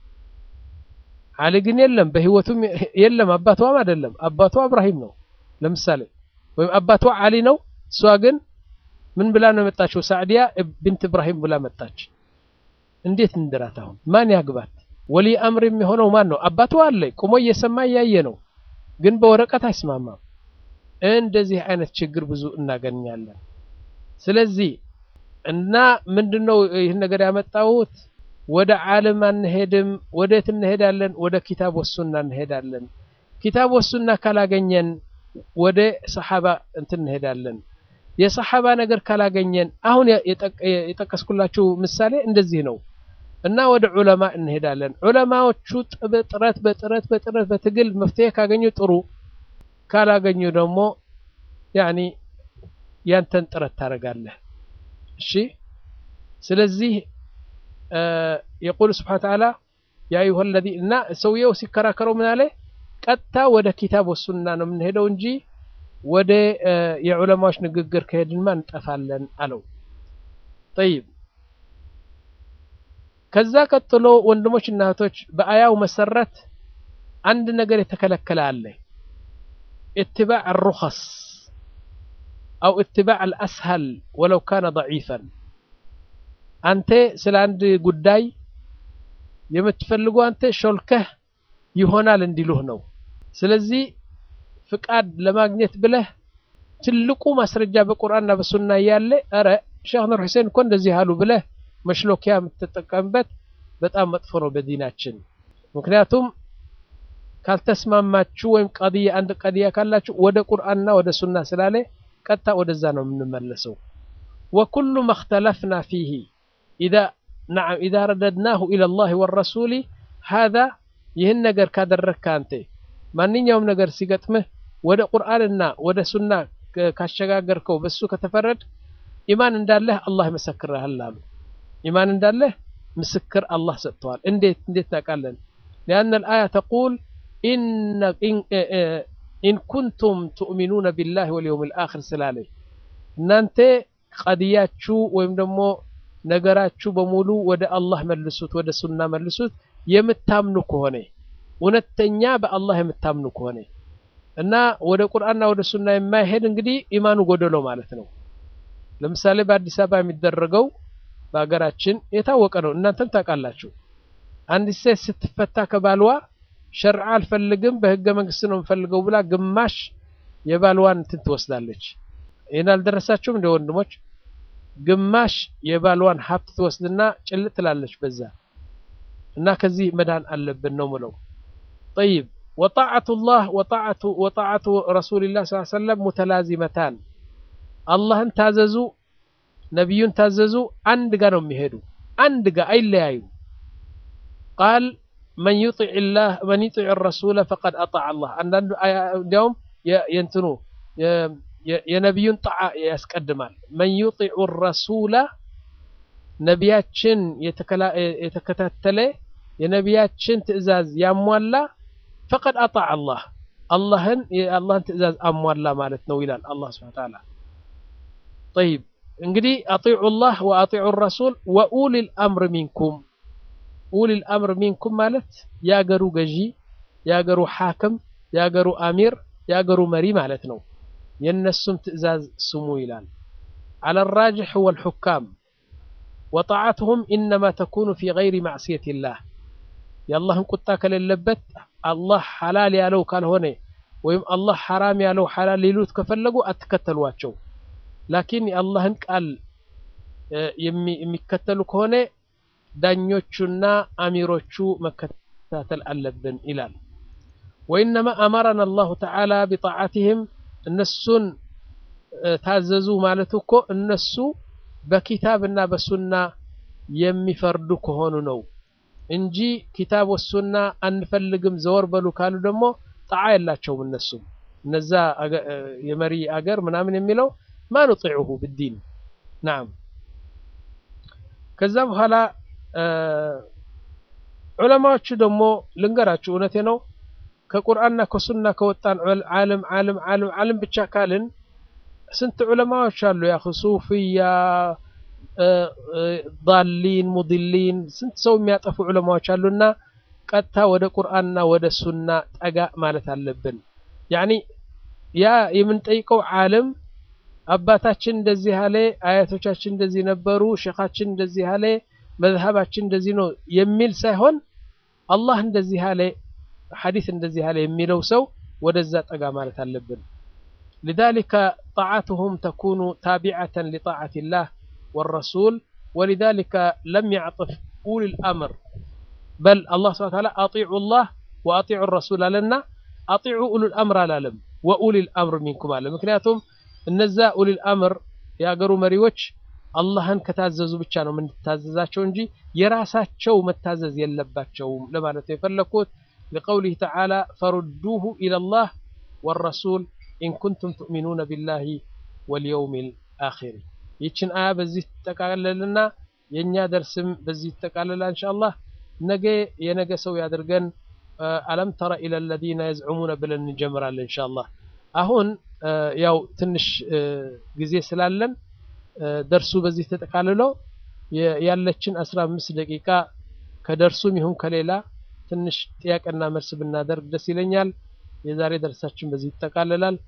አሊ ግን የለም፣ በህይወቱም የለም፣ አባቷም አይደለም። አባቷ እብራሂም ነው ለምሳሌ፣ ወይም አባቷ አሊ ነው። እሷ ግን ምን ብላ ነው የመጣችው? ሳዕዲያ ቢንት እብራሂም ብላ መጣች። እንዴት እንድራት? አሁን ማን ያግባት? ወሊ አምር የሚሆነው ማን ነው? አባቷ አለ ቁሞ እየሰማ እያየ ነው፣ ግን በወረቀት አይስማማም። እንደዚህ አይነት ችግር ብዙ እናገኛለን። ስለዚህ እና ምንድነው ይህን ነገር ያመጣሁት? ወደ ዓለም አንሄድም። ወዴት እንሄዳለን? ወደ ኪታብ ወሱና እንሄዳለን። ኪታብ ወሱና ካላገኘን ወደ ሰሓባ እንትን እንሄዳለን። የሰሓባ ነገር ካላገኘን አሁን የጠቀስኩላችሁ ምሳሌ እንደዚህ ነው እና ወደ ዑለማ እንሄዳለን። ዑለማዎቹ በጥረት በጥረት በጥረት በትግል መፍትሄ ካገኙ ጥሩ፣ ካላገኙ ደግሞ ያኒ ያንተን ጥረት ታደርጋለህ። እሺ ስለዚህ የቁል ስብሓነ ተዓላ ያ አዩሀ ለዚ እና ሰውየው ሲከራከረው ምን አለ? ቀጥታ ወደ ኪታብ ወሱና ነው የምንሄደው እንጂ ወደ የዑለማዎች ንግግር ከሄድንማ እንጠፋለን አለው። ጠይብ ከዛ ቀጥሎ ወንድሞች እና እህቶች በአያው መሰረት አንድ ነገር የተከለከለ አለ። ኢትባዕ አሩኸስ አው ኢትባዕ አልአስሀል ወለው ካነ ደዒፈን አንተ ስለ አንድ ጉዳይ የምትፈልገው አንተ ሾልከህ ይሆናል እንዲሉህ ነው። ስለዚህ ፍቃድ ለማግኘት ብለህ ትልቁ ማስረጃ በቁርአንና በሱና እያለ ኧረ ሼክ ኑር ሁሴን እኮ እንደዚህ አሉ ብለህ መሽሎኪያ የምትጠቀምበት በጣም መጥፎ ነው በዲናችን። ምክንያቱም ካልተስማማችሁ ወይም ቀድያ አንድ ቀድያ ካላችሁ ወደ ቁርአንና ወደ ሱና ስላለ ቀጥታ ወደዛ ነው የምንመለሰው። ወኩሉ መክተለፍና ፊሂ ኢዛ ነዓም ኢዛ ረደድናሁ ኢለላሂ ወረሱሊ ሃዛ ይህን ነገር ካደረግክ አንተ ማንኛውም ነገር ሲገጥምህ ወደ ቁርአንና ወደ ሱና ካሸጋገርከው በሱ ከተፈረድ ኢማን እንዳለህ አላህ ይመሰክርሃል አሉ። ኢማን እንዳለህ ምስክር አላህ ሰጥተዋል። እንዴት እንዴት ታውቃለን? ሊአነ አልአያ ተቁል ኢን ኩንቱም ትኡሚኑነ ቢላሂ ወልየውሚል አኺር ስላለ እናንተ ቀድያችሁ ወይም ደግሞ ነገራችሁ በሙሉ ወደ አላህ መልሱት፣ ወደ ሱና መልሱት የምታምኑ ከሆነ እውነተኛ በአላህ የምታምኑ ከሆነ እና ወደ ቁርአንና ወደ ሱና የማይሄድ እንግዲህ ኢማኑ ጎደሎ ማለት ነው። ለምሳሌ በአዲስ አበባ የሚደረገው በሀገራችን የታወቀ ነው፣ እናንተም ታውቃላችሁ። አንዲት ሴት ስትፈታ ከባልዋ ሸርዓ አልፈልግም በህገ መንግስት ነው የምፈልገው ብላ ግማሽ የባልዋን እንትን ትወስዳለች። ይህን አልደረሳችሁም እንደ ወንድሞች? ግማሽ የባልዋን ሀብት ትወስድና ጭልጥ ትላለች በዛ እና ከዚህ መዳን አለብን ነው ምለው። ጠይብ ወጣዓቱ ላህ ወጣዓቱ ረሱልላህ ስ ሰለም ሙተላዚመታን አላህን ታዘዙ ነቢዩን ታዘዙ አንድ ጋ ነው የሚሄዱ አንድ ጋ አይለያዩ ቃል መን ዩጢዕ ላህ መን ዩጢዕ ረሱለ ፈቀድ አጣዕ አላህ አንዳንዱ እንዲያውም የእንትኑ የነቢዩን ጣዓ ያስቀድማል መን ዩጢዑ ረሱላ ነቢያችን የተከታተለ የነቢያችን ትእዛዝ ያሟላ ፈቀድ አጣዕ አላህ አላህን የአላህን ትእዛዝ አሟላ ማለት ነው ይላል አላህ ስብሐ ተዓላ ጠይብ እንግዲህ አጢዑ ላህ ወአጢዑ ረሱል ወኡሊል አምር ሚንኩም ኡሊል አምር ሚንኩም ማለት የአገሩ ገዢ የአገሩ ሓክም የአገሩ አሚር የአገሩ መሪ ማለት ነው የእነሱም ትእዛዝ ስሙ ይላል على الراجح هو الحكام وطاعتهم إنما تكون في غير معصية الله የአላህን ቁጣ ከሌለበት አላህ ሐላል ያለው ካልሆነ ወይም አላህ ሐራም ያለው ሐላል ሊሉት ከፈለጉ አትከተሏቸው ላኪን የአላህን ቃል የሚከተሉ ከሆነ ዳኞቹና አሚሮቹ መከታተል አለብን ይላል ወኢነማ አመረና አላሁ ተዓላ ቢጣዓትህም እነሱን ታዘዙ ማለት እኮ እነሱ በኪታብና በሱና የሚፈርዱ ከሆኑ ነው እንጂ ኪታብ ወሱና አንፈልግም ዘወር በሉ ካሉ ደግሞ ጣዓ የላቸውም እነሱም እነዛ የመሪ አገር ምናምን የሚለው ማ ኑጢዑሁ ብዲን ናም ከዛ በኋላ ዑለማዎቹ ደግሞ ልንገራችሁ እውነቴ ነው ከቁርአንና ከሱና ከወጣን ዓለም ዓለም ዓለም ዓለም ብቻ ካልን ስንት ዑለማዎች አሉ ያ ሱፍያ ዳሊን ሙድሊን ስንት ሰው የሚያጠፉ ዑለማዎች አሉና ቀጥታ ወደ ቁርአንና ወደ ሱና ጠጋ ማለት አለብን ያኒ ያ የምንጠይቀው ዓለም አባታችን እንደዚህ አለ አያቶቻችን እንደዚህ ነበሩ ሼኻችን እንደዚህ አለ መዝሀባችን እንደዚህ ነው የሚል ሳይሆን አላህ እንደዚህ አለ ሐዲስ እንደዚህ አለ የሚለው ሰው ወደዛ ጠጋ ማለት አለብን لذلك طاعتهم تكون تابعة لطاعة الله والرسول ولذلك لم يعطف أولي الأمر بل الله سبحانه وتعالى أطيعوا الله وأطيعوا الرسول لنا أطيعوا أولي الأمر لالم وأولي الأمر منكم على مكنياتهم እነዛ ኡሊል አምር የአገሩ መሪዎች አላህን ከታዘዙ ብቻ ነው የምንታዘዛቸው እንጂ የራሳቸው መታዘዝ የለባቸውም ለማለት ነው የፈለኩት لقوله تعالى فردوه إلى الله والرسول إن كنتم تؤمنون بالله واليوم الآخر ይችን አያ በዚህ ትጠቃለልና የእኛ ደርስም በዚህ ትጠቃለላ እንሻአላህ ነገ የነገ ሰው ያድርገን አለም ተረ ኢለ ለዚነ የዝዑሙነ ብለን እንጀምራለን እንሻአላህ አሁን ያው ትንሽ ጊዜ ስላለን ደርሱ በዚህ ተጠቃልሎ ያለችን አስራ አምስት ደቂቃ ከደርሱም ይሁን ከሌላ ትንሽ ጥያቄና መልስ ብናደርግ ደስ ይለኛል። የዛሬ ደርሳችን በዚህ ይጠቃልላል።